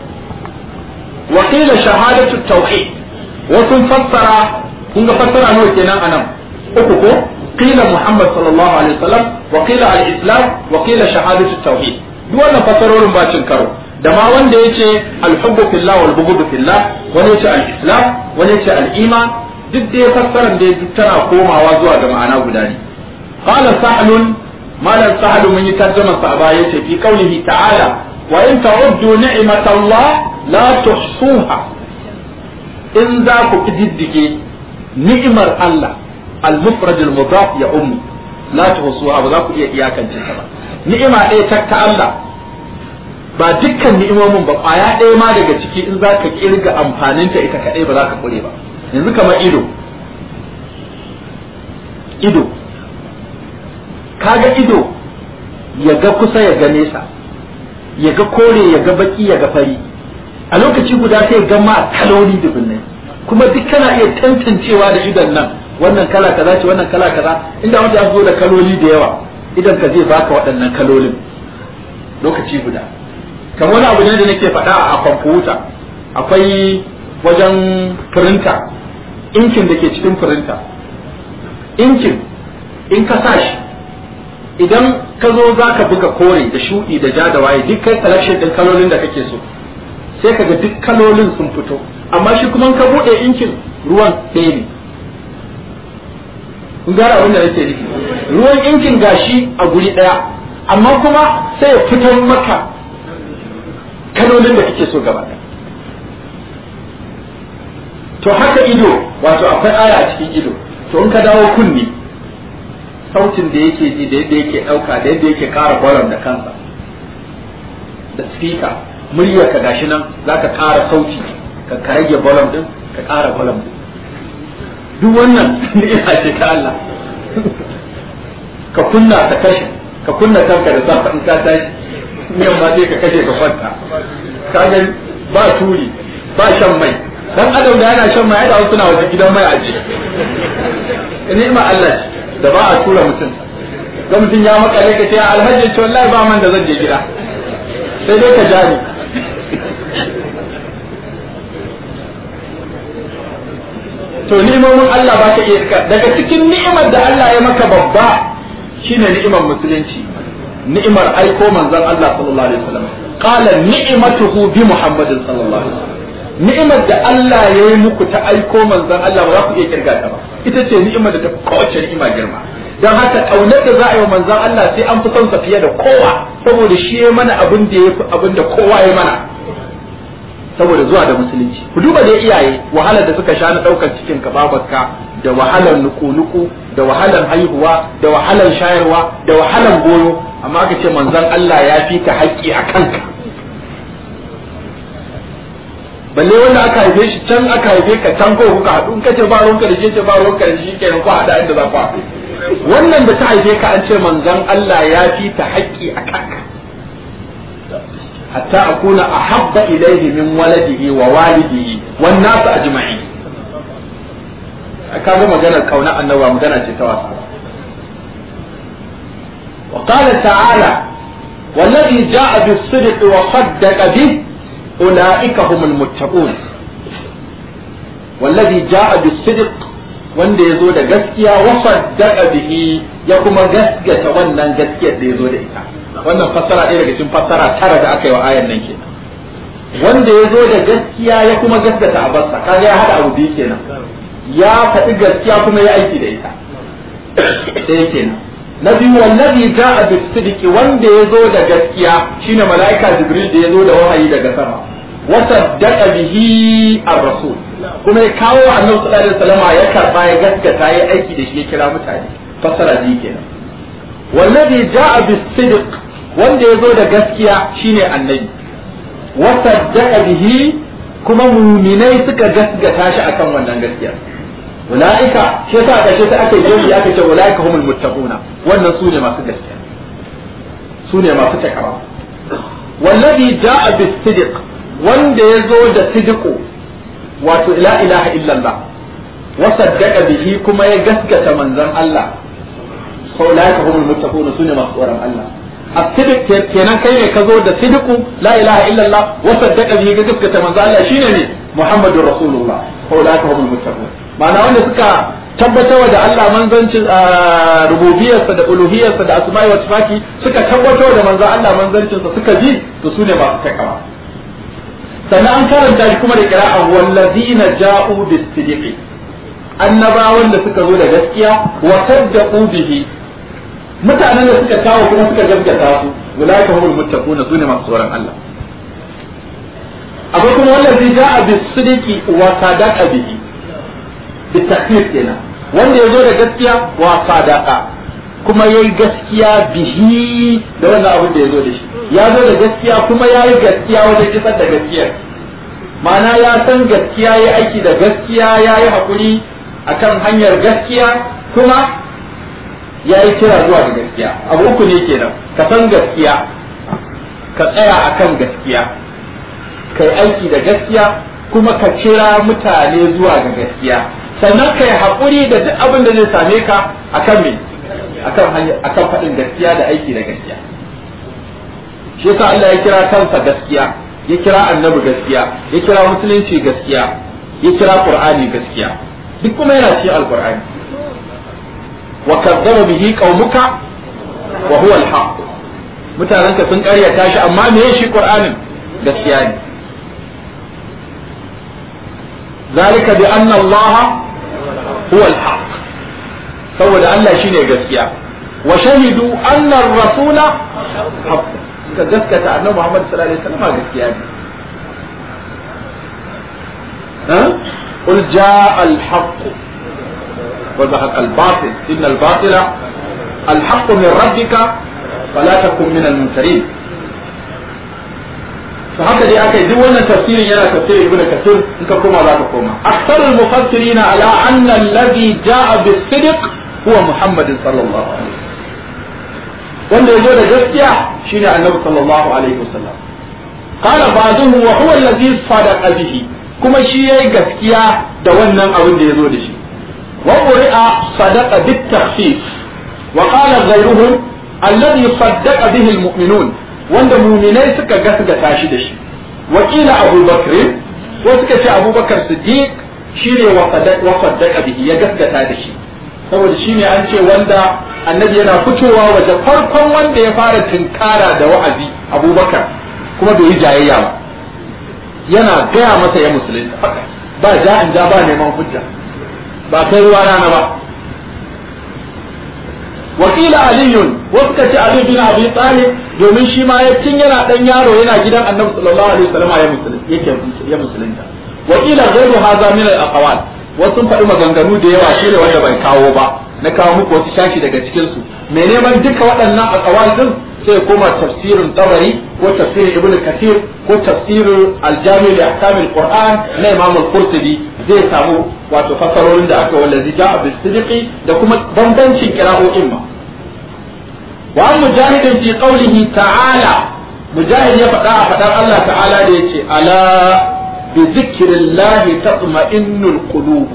wa qila shahadatu tauhid wasu fassara kun ga fassara nawa kenan anan uku ko qila muhammad sallallahu alaihi wasallam wa qila al-islam wa qila shahadatu tauhid duk wannan fassarorin ba cin karo da ma wanda yace al-hubbu fillah wal bughdu fillah wani yace al-islam wani yace al-iman duk dai fassaran da duk tana komawa zuwa ga ma'ana guda ne qala sahlun malam sahlu mun yi tarjuma sa baya yace fi qaulihi ta'ala wa in ta'uddu ni'matallah la tuhsuha in za ku kididdige ni'imar Allah al-mufrad al-mudaf ya ummu la tuhsuha ba za ku iya iyakance ta ba ni'ima ɗaya ta ta Allah ba dukkan ni'imomin ba kwaya ɗaya ma daga ciki in za ka kirga amfaninta ita kaɗai ba za ka kure ba yanzu kamar ido ido kaga ido ya ga kusa ya ga nesa ya ga kore ya ga baki ya ga fari a lokaci guda sai ga ma kaloli dubunnai kuma duk kana iya tantancewa da idon nan wannan kala kaza ce wannan kala kaza inda wanda ya zo da kaloli da yawa idan ka zai baka waɗannan kalolin lokaci guda kamar wani abu ne da nake faɗa a kwamfuta akwai wajen firinta inkin da ke cikin firinta inkin in ka sa shi idan ka zo za ka buga kore da shuɗi da ja da waye duk kai selection ɗin kalolin da kake so sai ka ga duk kalolin sun fito amma shi kuma ka buɗe inkin ruwan ɗaya ne kun gara abin da nake nufi ruwan inkin gashi a guri ɗaya amma kuma sai ya fitar maka kalolin da kake so gaba ɗaya to haka ido wato akwai aya a cikin ido to in ka dawo kunni sautin da yake ji da yadda yake ɗauka da yadda yake ƙara bolon da kansa da speaker murya ka gashi nan za ka ƙara sauti ka ka rage bolon din ka ƙara bolon din duk wannan ni'ima ce ta Allah ka kunna ka kashe ka kunna kanka da safa in ka tashi miyan ma sai ka kashe ka kwanta ka ga ba turi ba shan mai dan adam da yana shan mai da suna wajen gidan mai aje ni'ima Allah ce da ba a tura mutum ga mutum ya makale ka ce alhaji ce wallahi ba man da zan je gida sai dai ka jani to ni'imomin Allah ba ka iya daga cikin ni'imar da Allah ya maka babba shine ni'imar musulunci ni'imar aiko manzon Allah sallallahu alaihi wasallam qala ni'matuhu bi muhammadin sallallahu alaihi wasallam ni'imar da Allah ya yi muku ta aiko manzon Allah ba za ku iya kirga ta ba ita ce ni'imar da ta kowace ni'ima girma don haka kaunar da za a yi wa manzon Allah sai an fi son sa fiye da kowa saboda shi ya mana abin da ya fi abin da kowa ya mana saboda zuwa da musulunci ku duba da iyaye wahalar da suka sha na daukar cikin ka babarka da wahalar nuku-nuku da wahalar haihuwa da wahalar shayarwa da wahalar goyo amma aka ce manzon Allah ya fi ka haƙƙi a kanka balle wanda aka haife shi can aka haife ka can ko kuka haɗu in kace ba ruwanka da shi ce ba ruwanka da shi kenan ku haɗa inda za ku haɗu wannan da ta haife ka an ce manzon Allah ya fi ta haƙƙi a kanka hatta akuna ahabba ilayhi min waladihi wa walidihi wan nas ajma'in kaga maganar kauna annaba magana ce ta wasa وقال تعالى والذي جاء بالصدق وصدق به أولئك هم المتقون والذي جاء بالصدق wanda ya zo da gaskiya wasaddaqa bihi ya kuma gaskata wannan gaskiyar da ya zo da ita wannan fassara ɗaya daga cikin fassara tara da aka yi wa ayan nan kenan wanda ya zo da gaskiya ya kuma gaskata a bassa kaga ya hada abu biyu kenan ya faɗi gaskiya kuma ya aiki da ita ɗaya kenan na biyu wallazi ja'a bis sidqi wanda ya zo da gaskiya shine mala'ika jibril da ya zo da wahayi daga sama wa saddaqa bihi ar-rasul kuma ya kawo annabi sallallahu alaihi wasallam ya karba ya gaskata ya aiki da shi ya kira mutane fassara ji kenan wallazi ja'a bis sidq wanda ya zo da gaskiya shine annabi wa saddaqa bihi kuma muminai suka gaskata shi akan wannan gaskiya ulaika shi yasa aka ce aka yi aka ce ulaika humul muttaquna wannan su ne masu gaskiya su ne masu takawa wallazi ja'a bis sidq wanda ya zo da sidqu wato la ilaha illallah wa saddaqa bihi kuma ya gaskata manzon Allah fa ulaika humul muttaquna su ne masu tsoron Allah as-sidq kenan kai ne ka zo da sidqu la ilaha illallah wa saddaqa bihi ga gaskata manzo Allah shine ne Muhammadur Rasulullah fa ulaka humul muttaqun ma'ana wanda suka tabbatarwa da Allah manzancin rububiyarsa da uluhiyarsa da asma'i wa sifati suka tabbatar da manzo Allah manzancinsa suka ji to su ne masu takawa sannan an karanta shi kuma da qira'a wallazina ja'u bis-sidqi annabawan da suka zo da gaskiya wa saddaqu bihi mutanen da suka kawo kuma suka gaskata su ulaika humul muttaquna sune masu tsoron Allah akwai kuma wallazi ja'a bis-sidqi wa sadaqa bihi bitakfir kenan wanda ya zo da gaskiya wa sadaqa kuma yayi gaskiya bihi da wannan abin da ya zo da shi ya zo da gaskiya kuma yayi gaskiya wajen kisar da gaskiya ma'ana ya san gaskiya yayi aiki da gaskiya yayi hakuri akan hanyar gaskiya kuma yayi kira zuwa ga gaskiya abu uku ne kenan ka san gaskiya ka tsaya akan gaskiya kai aiki da gaskiya kuma ka kira mutane zuwa ga gaskiya sannan kai haƙuri da duk abin da zai same ka akan me akan hanya akan faɗin gaskiya da aiki da gaskiya shi yasa Allah ya kira kansa gaskiya ya kira annabi gaskiya ya kira musulunci gaskiya ya kira qur'ani gaskiya duk kuma yana cikin alqur'ani wa kadzaba bihi qaumuka wa huwa alhaq mutanenka sun ƙaryata shi amma me shi qur'anin gaskiya ne ذلك بأن الله هو الحق saboda Allah shine gaskiya wa shahidu anna ar-rasula haqq ka gaskata annabi Muhammad sallallahu alaihi wasallam gaskiya ne ha qul jaa al-haqq wa zahaqa al-batil inna al-batila al-haqq min rabbika fala takun min al-mumtarin to haka dai aka yi duk wannan tafsirin yana tafsirin ibnu kasir in ka koma za ka koma aktharul mufassirin ala anna alladhi jaa bis-sidq huwa muhammad sallallahu alaihi wanda yazo da gaskiya shine annabi sallallahu alaihi wasallam qala ba'dahu wa huwa alladhi sadaqa bihi kuma shi yayi gaskiya da wannan abin da yazo da shi wa quri'a sadaqa bit-takhfif wa qala ghayruhum alladhi saddaqa bihi al-mu'minun wanda muminai suka gasgata shi da shi wakila Abu Bakr ko suka ce Abu Bakar Siddiq shine wa saddaqa bihi ya gasgata da shi saboda shine an ce wanda annabi yana fitowa waje farkon wanda ya fara tinkara da wa'azi Abu Bakar kuma bai yi jayayya ba yana gaya masa ya musulunta ba ja in ja ba neman hujja ba kai ruwa rana ba wakila aliyun wasu ka ce ali bin abi talib domin shi ma ya tun yana dan yaro yana gidan annabi sallallahu alaihi wasallam ya musulunta yake ya musulunta wakila ghairu hadha min al aqwal wasu faɗi maganganu da yawa shi ne wanda bai kawo ba na kawo muku wasu shashi daga cikin su me neman duka waɗannan aqwal din sai ya koma tafsirin tabari ko tafsirin ibnu kathir ko tafsirin al-jami' li ahkam al-qur'an na imam al-qurtubi zai samu wato fasarorin da aka wallazi ja'a bis sidqi da kuma bambancin qira'o'in ma wa mujahidin fi qawlihi ta'ala mujahid ya faɗa a faɗar Allah ta'ala da yace ala bi zikrillahi tatma'innul qulub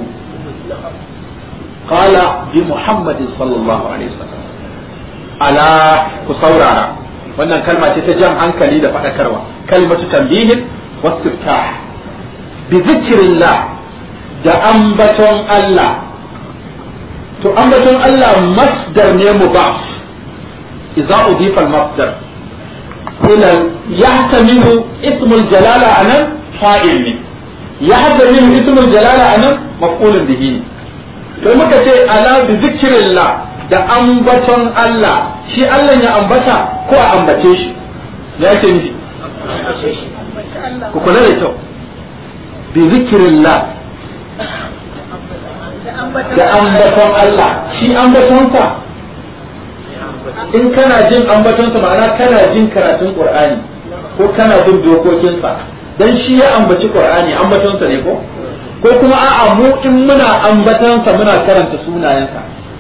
qala bi muhammadin sallallahu alaihi wasallam ala ku saurara wannan kalma ce ta jan hankali da faɗakarwa kalmatu tambihin wastiftah bi zikrillah da ambaton Allah to ambaton Allah masdar ne mubaf idza udifa al-masdar ila yahtamilu ismul jalala anan fa'il ne yahtamilu ismul jalala anan maf'ulun bihi to muka ce ala bi zikrillah da ambaton Allah shi Allah ya ambata ko a ambace shi ya ce miji ku kula da kyau bi zikirillah da ambaton Allah shi ambatonsa in kana jin ambatonsa ma'ana kana jin karatun Qur'ani ko kana bin dokokinsa dan shi ya ambaci Qur'ani ambatonsa ne ko ko kuma a'a mu in muna ambatonsa muna karanta sunayensa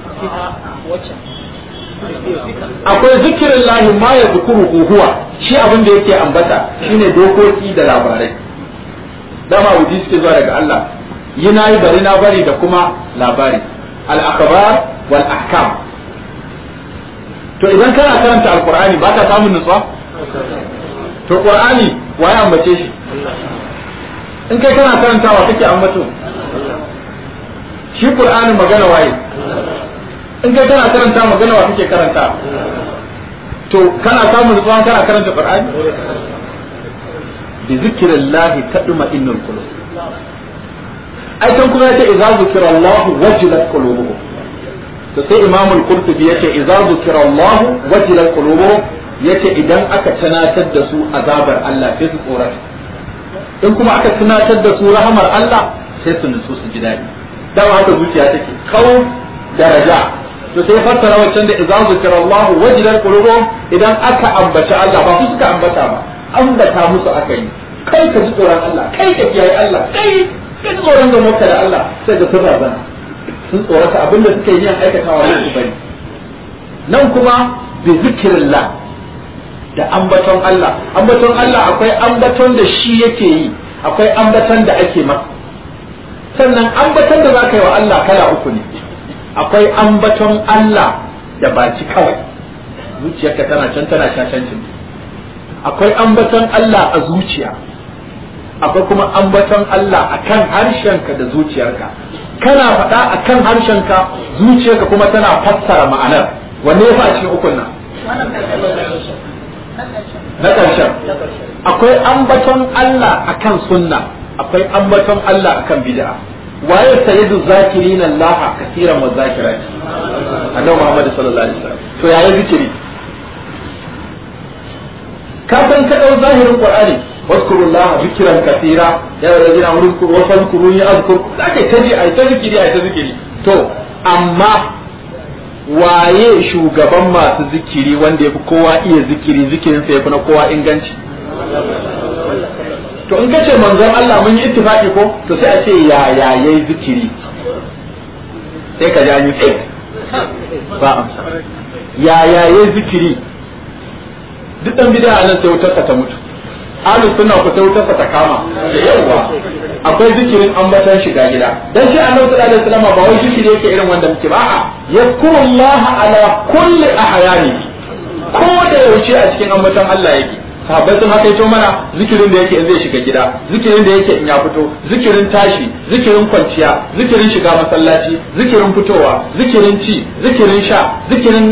akwai zikirin lahi ma ya zukuru huwa shi abin da yake ambata shine dokoki da labarai dama wuji suke zuwa daga Allah yi na yi bari na bari da kuma labari al-akhbar wal ahkam to idan kana karanta alqur'ani ba ka samun nutsuwa to qur'ani waye ambace shi in kai kana karantawa kake ambato shi qur'ani magana waye in kai kana karanta magana wa kake karanta to kana samun nutsuwa kana karanta qur'ani bi zikrillahi tadma innul qulub ai kan kuma yace idza zikra Allah wajilat qulubuhum to sai Imam al-Qurtubi yace idza zikra Allah wajilat qulubuhum yace idan aka tunatar da su azabar Allah sai su tsorata in kuma aka tunatar da su rahamar Allah sai su nutsu su ji daɗi dama haka zuciya take kawo daraja to sai fassara wancan da idza zikra Allah wajilat qulubuhum idan aka ambaci Allah ba su suka ambata ba ambata musu aka yi kai ka ji tsoron Allah kai ka kiyaye Allah kai ka ji tsoron ga mota da Allah sai ga sun razana sun tsorata abinda suka yi yin aikatawa ne su bari nan kuma bi zikirillah da ambaton Allah ambaton Allah akwai ambaton da shi yake yi akwai ambaton da ake masa sannan ambaton da zaka yi wa Allah kala uku ne akwai ambaton Allah da baki kawai zuciyarka tana can tana shashancin akwai ambaton Allah a zuciya akwai kuma ambaton Allah a kan harshenka da zuciyarka kana faɗa a kan harshenka zuciyarka kuma tana fassara ma'anar wanne ya a cikin ukun nan na ƙarshen akwai ambaton Allah a kan sunna akwai ambaton Allah a kan bid'a waye sayyidu zakirin Allah kasiran wa zakirati annabi Muhammad sallallahu alaihi wasallam to yayi zikiri ka san ka dau zahirin Qur'ani واذكروا الله ذكرا كثيرا يا الذين امنوا اذكروا واذكروني اذكر zaka taji ai ta zikiri ai ta zikiri to amma waye shugaban masu zikiri wanda yafi kowa iya zikiri zikirin sa yafi na kowa inganci to in kace manzon Allah mun yi ittifaki ko to sai a ce ya ya yayi zikiri sai ka ji an yi ba amsa ya ya yayi zikiri duk dan bid'a nan sai wutar ta mutu ahlus sunna ku sai wutarsa ta kama da yawa akwai zikirin ambatan shiga gida dan shi annabi sallallahu alaihi wasallam ba wai zikiri yake irin wanda muke ba a yazkurullaha ala kulli ahyani ko da yaushe a cikin ambatan Allah yake sahabbai sun haka yato mana zikirin da yake in zai shiga gida zikirin da yake in ya fito zikirin tashi zikirin kwanciya zikirin shiga masallaci zikirin fitowa zikirin ci zikirin sha zikirin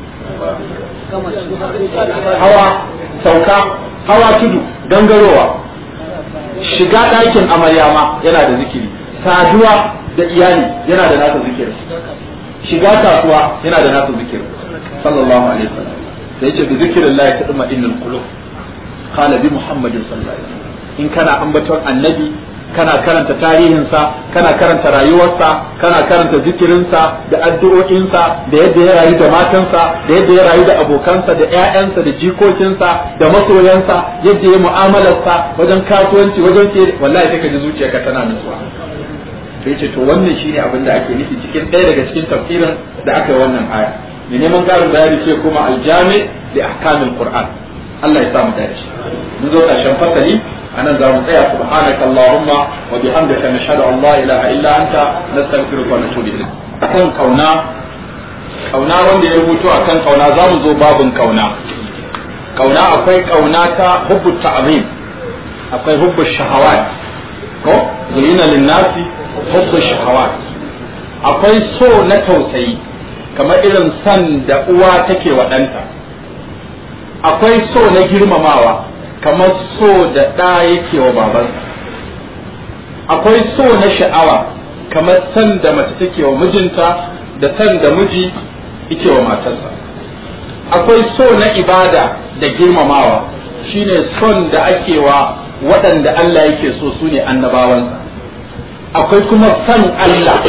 hawa sauka hawa tudu gangarowa shiga ɗakin amarya ma yana da zikiri saduwa da iyali yana da nasa zikiri shiga kasuwa yana da nasa zikiri sallallahu alaihi wasallam da yace bi zikirin Allah ta duma innal qulub qala bi muhammadin sallallahu alaihi wasallam in kana ambaton annabi kana karanta tarihinsa kana karanta rayuwarsa kana karanta zikirinsa da addu'o'insa da yadda ya rayu da matansa da yadda ya rayu da abokansa da ƴaƴansa da jikokinsa da masoyansa yadda ya mu'amalarsa wajen kasuwanci wajen ke wallahi sai ka ji zuciyarka tana nutsuwa sai ce to wannan shine abin da ake nufi cikin ɗaya daga cikin tafsirin da aka yi wannan aya mai neman ƙarin bayani ce kuma aljami da ahkamil qur'an Allah ya sa mu dace mun zo ƙarshen fasali anan za mu tsaya subhanaka allahumma wa bihamdika nashhadu an la ilaha illa anta nastaghfiruka wa natubu ilayk akan kauna kauna wanda ya rubuto akan kauna za mu zo babun kauna kauna akwai kauna ta hubbu ta'zim akwai hubbu shahawat ko zuyina linnasi hubbu shahawat akwai so na tausayi kamar irin san da uwa take wa ɗanta akwai so na girmamawa kamar so da ɗa yake wa babansa akwai so na sha'awa kamar san da mace take wa mijinta da san da miji yake wa matarsa akwai so na ibada da girmamawa shine son da ake wa waɗanda Allah yake so su ne annabawansa akwai kuma san Allah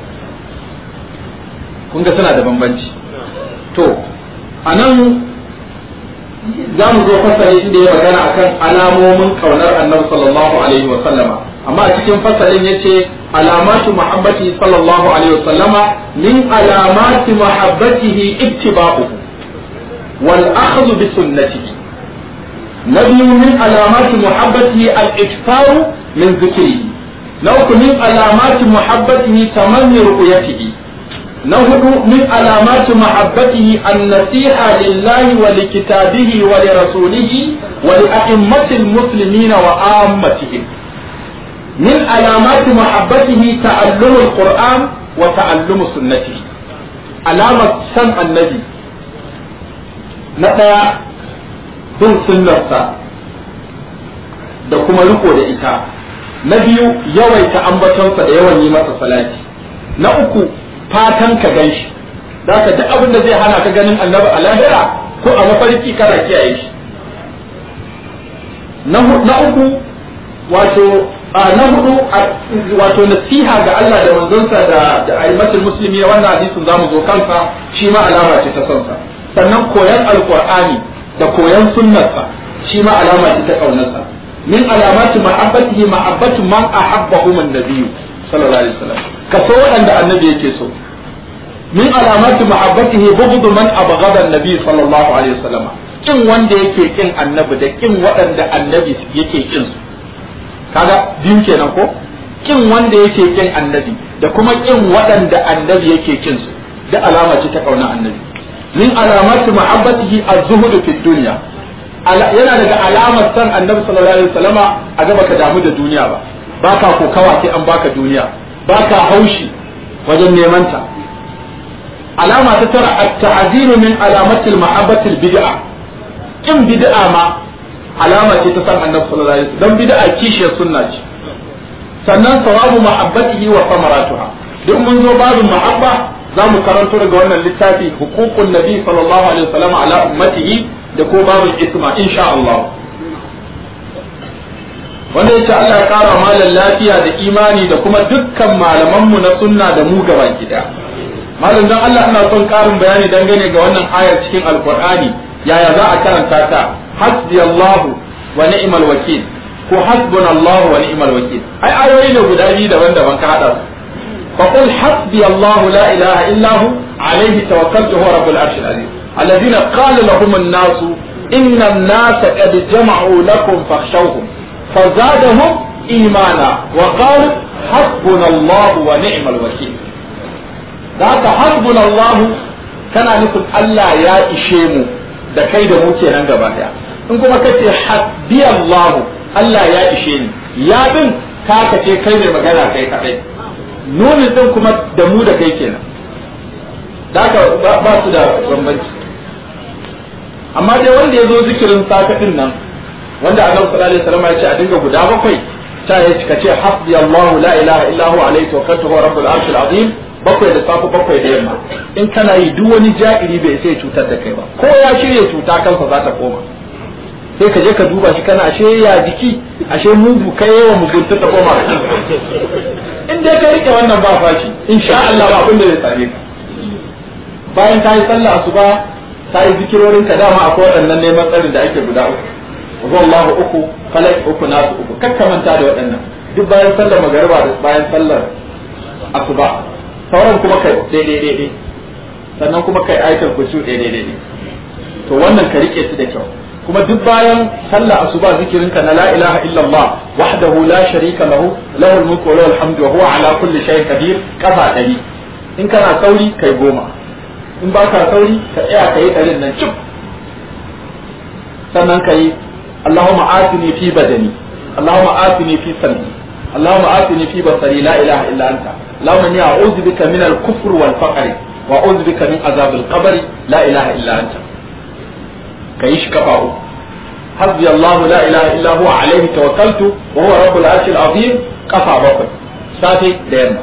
kun ga suna da bambanci to a nan za mu zo fasali inda ya magana akan alamomin kaunar annabi sallallahu alaihi wa sallama amma a cikin fasalin yace alamatu muhabbati sallallahu alaihi wa sallama min alamati muhabbatihi ittiba'uhu wal akhdhu bi sunnatihi نبي من علامات محبته الإكثار من ذكره لو من علامات محبته تمني رؤيته na hudu min alamati mahabbatihi an-nasiha lillahi wa li kitabihi wa li rasulihi wa li a'immatil muslimina wa ammatihim min alamati mahabbatihi ta'allumu al-qur'an wa ta'allumu sunnatihi alamar san annabi na daya bin sunnarsa da kuma riko da ita na biyu yawaita ambatonsa da yawan yi masa salati na uku fatan ka gan shi da ka duk abin da zai hana ka ganin annabi a lahira ko a mafarki kana kiyaye shi na uku wato na hudu wato nasiha ga Allah da manzonsa da da aimatul muslimi wannan hadisin zamu zo kansa shi ma alama ce ta sonsa sannan koyan alqur'ani da koyan sunnarsa shi ma alama ce ta kaunarsa min alamati mahabbatihi mahabbatu man ahabbahu man nabiyyu sallallahu alaihi wasallam ka so waɗanda annabi yake so min alamati mahabbatihi bughdu man abghada annabi sallallahu alaihi wasallam kin wanda yake kin annabi da kin waɗanda annabi yake kin su kaga biyu kenan ko kin wanda yake kin annabi da kuma kin waɗanda annabi yake kin su da alama ce ta kauna annabi min alamati mahabbatihi az-zuhd fi dunya yana daga alamar san annabi sallallahu alaihi wasallama a gaba ka damu da duniya ba baka kokawa sai an baka duniya baka haushi wajen neman ta alama ta tara at-ta'zir min alamati al-mahabbati al-bid'a kin bid'a ma alama ce ta san annabi sallallahu alaihi wasallam dan bid'a kishiyar sunna ce sannan sawabu mahabbatihi wa samaratuha duk mun zo babin mahabba za mu karanto daga wannan littafi hukukun nabi sallallahu alaihi wasallam ala ummatihi da ko babin isma insha Allah wanda yace Allah ya kara malan lafiya da imani da kuma dukkan malamanmu na sunna da mu gaba gida malam dan Allah ina son karin bayani dangane ga wannan ayar cikin alqur'ani yaya za a karanta ta hasbi Allah wa ni'mal wakil ko hasbuna Allah wa ni'mal wakil ai ayoyi ne guda biyu daban-daban ka hada su فقل حسبي الله لا إله إلا هو عليه توكلت هو رب العرش العظيم الذين قال لهم الناس إن الناس قد جمعوا لكم فاخشوهم فزادهم إيمانا وقالوا حسبنا الله ونعم الوكيل ذاك حسبنا الله كان نقول الله يا إشيمو da kai da mu kenan gaba daya in kuma kace hasbi Allah Allah ya ishe ni ya din ka kace kai mai magana kai kadai nunin din kuma da mu da kai kenan da ba su da bambanci amma dai wanda ya zo zikirin safe din nan wanda annabi sallallahu alaihi wasallam ya ce a dinga guda bakwai ta ya cika ce hasbi Allah la ilaha illa huwa alaihi tawakkaltu huwa rabbul arshil azim bakwai da safe bakwai da yamma in kana yi duk wani ja'iri bai sai cutar da kai ba ko ya shirya cuta kansa za ta koma sai ka je ka duba shi kana ashe ya jiki ashe mugu kai yawa mugunta ta koma in dai ka rike wannan ba fashi insha Allah ba abin da zai same ka bayan ta yi sallah asuba ta yi zikirorin ka dama akwai waɗannan neman tsarin da ake guda uku wa Allahu uku falak uku nasu uku kakkamanta da waɗannan duk bayan sallar magariba da bayan sallar asuba sauran kuma kai daidai daidai sannan kuma kai ayatul kursi daidai daidai to wannan ka rike su da kyau kuma duk bayan sallah asuba zikirin ka na la ilaha illallah wahdahu la sharika lahu lahul mulku wa lahul hamdu wa huwa ala kulli shay'in qadir kafa dari in kana sauri kai goma in ba ka sauri ka tsaya ka yi ɗarin nan cif sannan ka yi Allahumma atini fi badani Allahumma atini fi sam'i Allahumma atini fi basari la ilaha illa anta Allahumma inni a'udhu bika min al-kufr wal faqr wa a'udhu bika min azab al-qabr la ilaha illa anta ka yi shi kafa uku حسبي الله لا إله إلا هو عليه توكلت وهو رب العرش العظيم قفا بكر ساتي ديرنا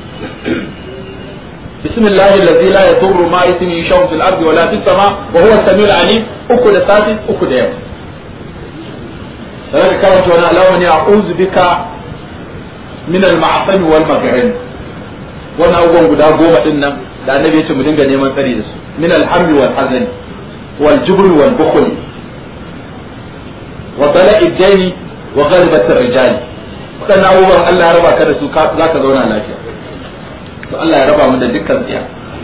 بسم الله الذي لا يضر ما اسمه شيء في الارض ولا في السماء وهو السميع العليم اكو da sati uku da yau sai ka karanta wani alawa ne a'udhu bika min al-ma'asami wal magharin wannan abubuwan guda goma din nan da annabi ya ce mu dinga neman tsari da su min al-hamli wal hazani wal jubri wal bukhli wa bala'i daini wa ghalibat ar-rijal wadannan abubuwan Allah ya raba ka da su za ka zauna lafiya to Allah ya raba mu da dukkan tsiya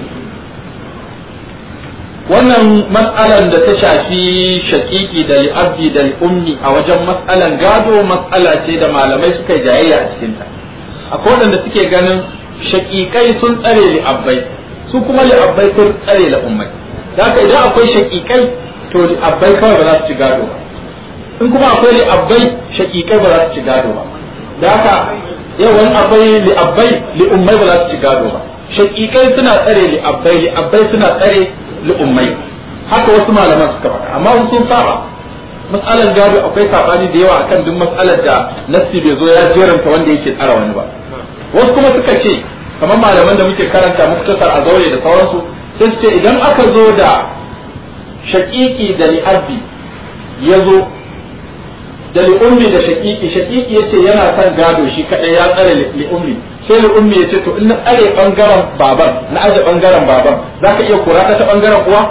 wannan mas'alan da ta shafi shakiki da li'abdi da ummi a wajen mas'alan gado mas'ala ce da malamai suka yi jayayya a cikin ta akwai wanda suke ganin shakikai sun tsare li'abbai su kuma li'abbai sun tsare la'ummai da haka idan akwai shakikai to li'abbai kawai ba za su ci gado ba in kuma akwai li'abbai shakikai ba za su ci gado ba da haka yawan akwai li'abbai li'ummai ba za su ci gado ba shakikai suna tsare li'abbai li'abbai suna tsare li'ummai haka wasu malaman suka faɗa amma wasu sun saba matsalar gado akwai sabani da yawa akan duk matsalar da nassi bai zo ya jeranta wanda yake tsara wani ba wasu kuma suka ce kamar malaman da muke karanta muktasar a zaure da sauransu sai su ce idan aka zo da shaƙiƙi da li'abbi ya zo da li'ummi da shaƙiƙi shaƙiƙi yace yana son gado shi kaɗai ya tsare li'ummi sai li'ummi ya ce to in na tsare ɓangaren baban na aje ɓangaren baban za ka iya kura ta ɓangaren uwa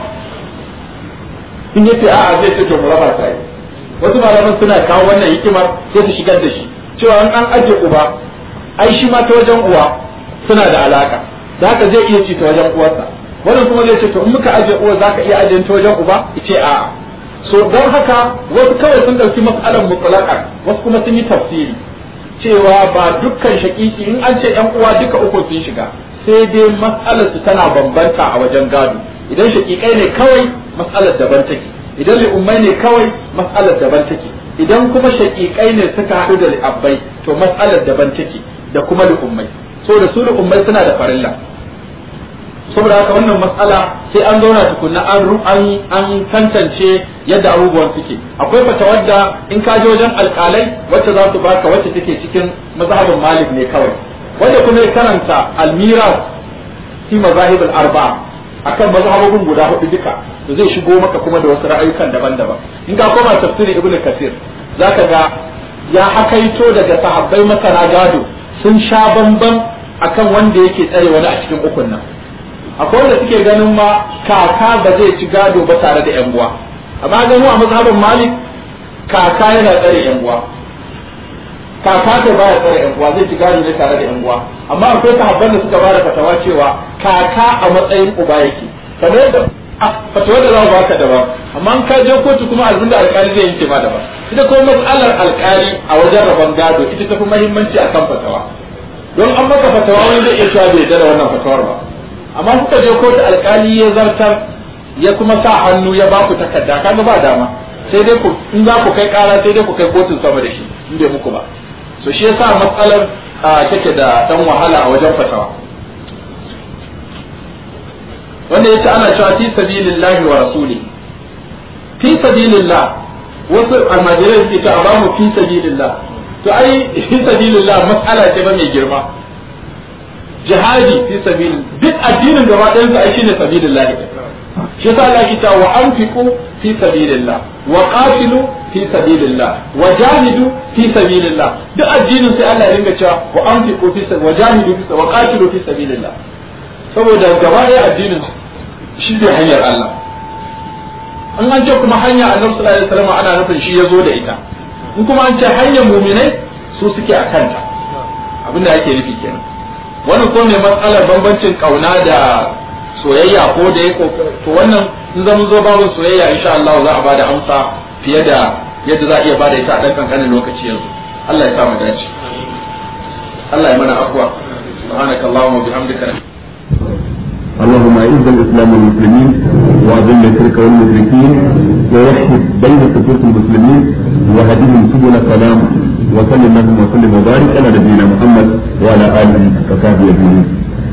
in yace a'a zai ce to mu raba ta yi wasu malaman suna kawo wannan hikimar sai su shigar da shi cewa an an aje uba ai shi ma ta wajen uwa suna da alaka da haka zai iya ci ta wajen uwarsa wannan kuma zai ce to in muka aje uwa zaka iya aje ta wajen uba ce a'a so don haka wasu kawai sun dauki mas'alar mutlaqan wasu kuma sun yi tafsiri cewa ba dukkan shakiki in an ce yan uwa duka uku sun shiga sai dai mas'alar su tana bambanta a wajen gado idan shakikai ne kawai mas'alar daban take idan li'ummai ne kawai mas'alar daban take idan kuma shakikai ne suka haɗu da li'abbai to mas'alar daban take da kuma li'ummai so da su li'ummai suna da farilla saboda haka wannan matsala sai an zauna tukunna an an an tantance yadda abubuwan suke akwai fata wadda in ka je wajen alkalai wacce za su baka wacce take cikin mazhabin malik ne kawai wanda kuma ya karanta almiras fi mazahib al-arba'a akan mazhabobin guda hudu duka to zai shigo maka kuma da wasu ra'ayukan daban-daban in ka koma tafsirin ibnu kasir zaka ga ya hakaito daga sahabbai masana gado sun sha bamban akan wanda yake tsare wani a cikin ukun nan akwai wanda suke ganin ma kaka ba zai ci gado ba tare da yan uwa amma gano a mazhabin malik kaka yana tsare yan uwa kaka da baya tsare yan uwa zai ci gado ne tare da yan uwa amma akwai sahabban da suka bada fatawa cewa kaka a matsayin uba yake kamar yadda fatawa da za mu baka daban amma ka je kotu kuma abin da alkali zai yanke ma daban ita kuma matsalar alkali a wajen rabon gado ita tafi muhimmanci akan fatawa don an maka fatawa wani zai iya cewa bai da wannan fatawar ba amma kuka je kotu alkali ya zartar ya kuma sa hannu ya ba ku takarda kaga ba dama sai dai ku in za ku kai kara sai dai ku kai kotun sama da shi in bai muku ba so shi yasa matsalar take da dan wahala a wajen fatawa wanda yace ana cewa fi sabilillahi wa rasuli fi sabilillah wasu almajirai suke cewa ba mu fi sabilillah to ai fi sabilillah mas'ala ce ba mai girma jihadi fi sabil duk addinin gaba ɗayan sa ai shine sabilillah shi yasa Allah ya ce wa anfiqu fi sabilillah wa qatilu fi sabilillah wa jahidu fi sabilillah duk addinin sai Allah ya ringa cewa wa anfiqu fi wa jahidu fi wa qatilu fi sabilillah saboda gaba ɗaya addinin shi ne hanyar Allah an an ce kuma hanya annabi sallallahu alaihi wasallam ana nufin shi ya zo da ita in kuma an ce hanyar muminai su suke a kanta abinda ake nufi kenan wannan ko ne matsalar bambancin kauna da soyayya ko da ya to wannan in zama zo babu soyayya insha Allah za a bada amsa fiye da yadda za a iya bada ita a dan kankanin lokaci yanzu Allah ya sa mu dace Allah ya mana afwa subhanakallahumma wa bihamdika اللهم اعز الاسلام والمسلمين واذل الشرك والمشركين ووحد بين صفوف المسلمين وهدهم سبل السلام وصل اللهم وسلم وبارك على نبينا محمد وعلى اله وصحبه اجمعين.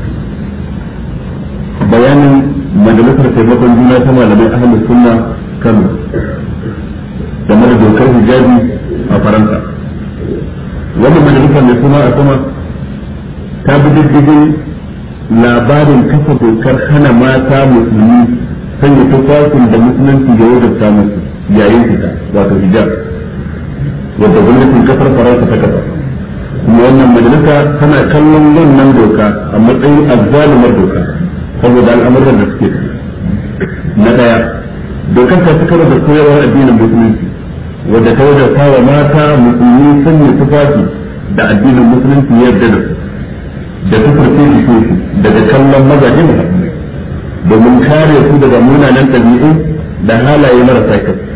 بيان مجلسة taimakon juna ta malamai ahlus sunna Kano game da dokar hijabi a Faransa. Wannan majalisar mai suna a sama ta bi diddigin labarin kafa dokar hana mata musulmi sanya tufafin da musulunci da wajabta musu yayin fita wato hijab wadda gwamnatin kasar faransa ta kafa kuma wannan majalisa tana kallon wannan doka a matsayin azzalumar doka saboda al'amuran da suke na daya dokar ta fitar da koyarwar addinin musulunci wadda ta wajabta wa mata musulmi sanya tufafi da addinin musulunci ya yarda da su da tufarce su daga kallon mazaje mu domin kare su daga munanan ɗabi'u da halaye marasa kyau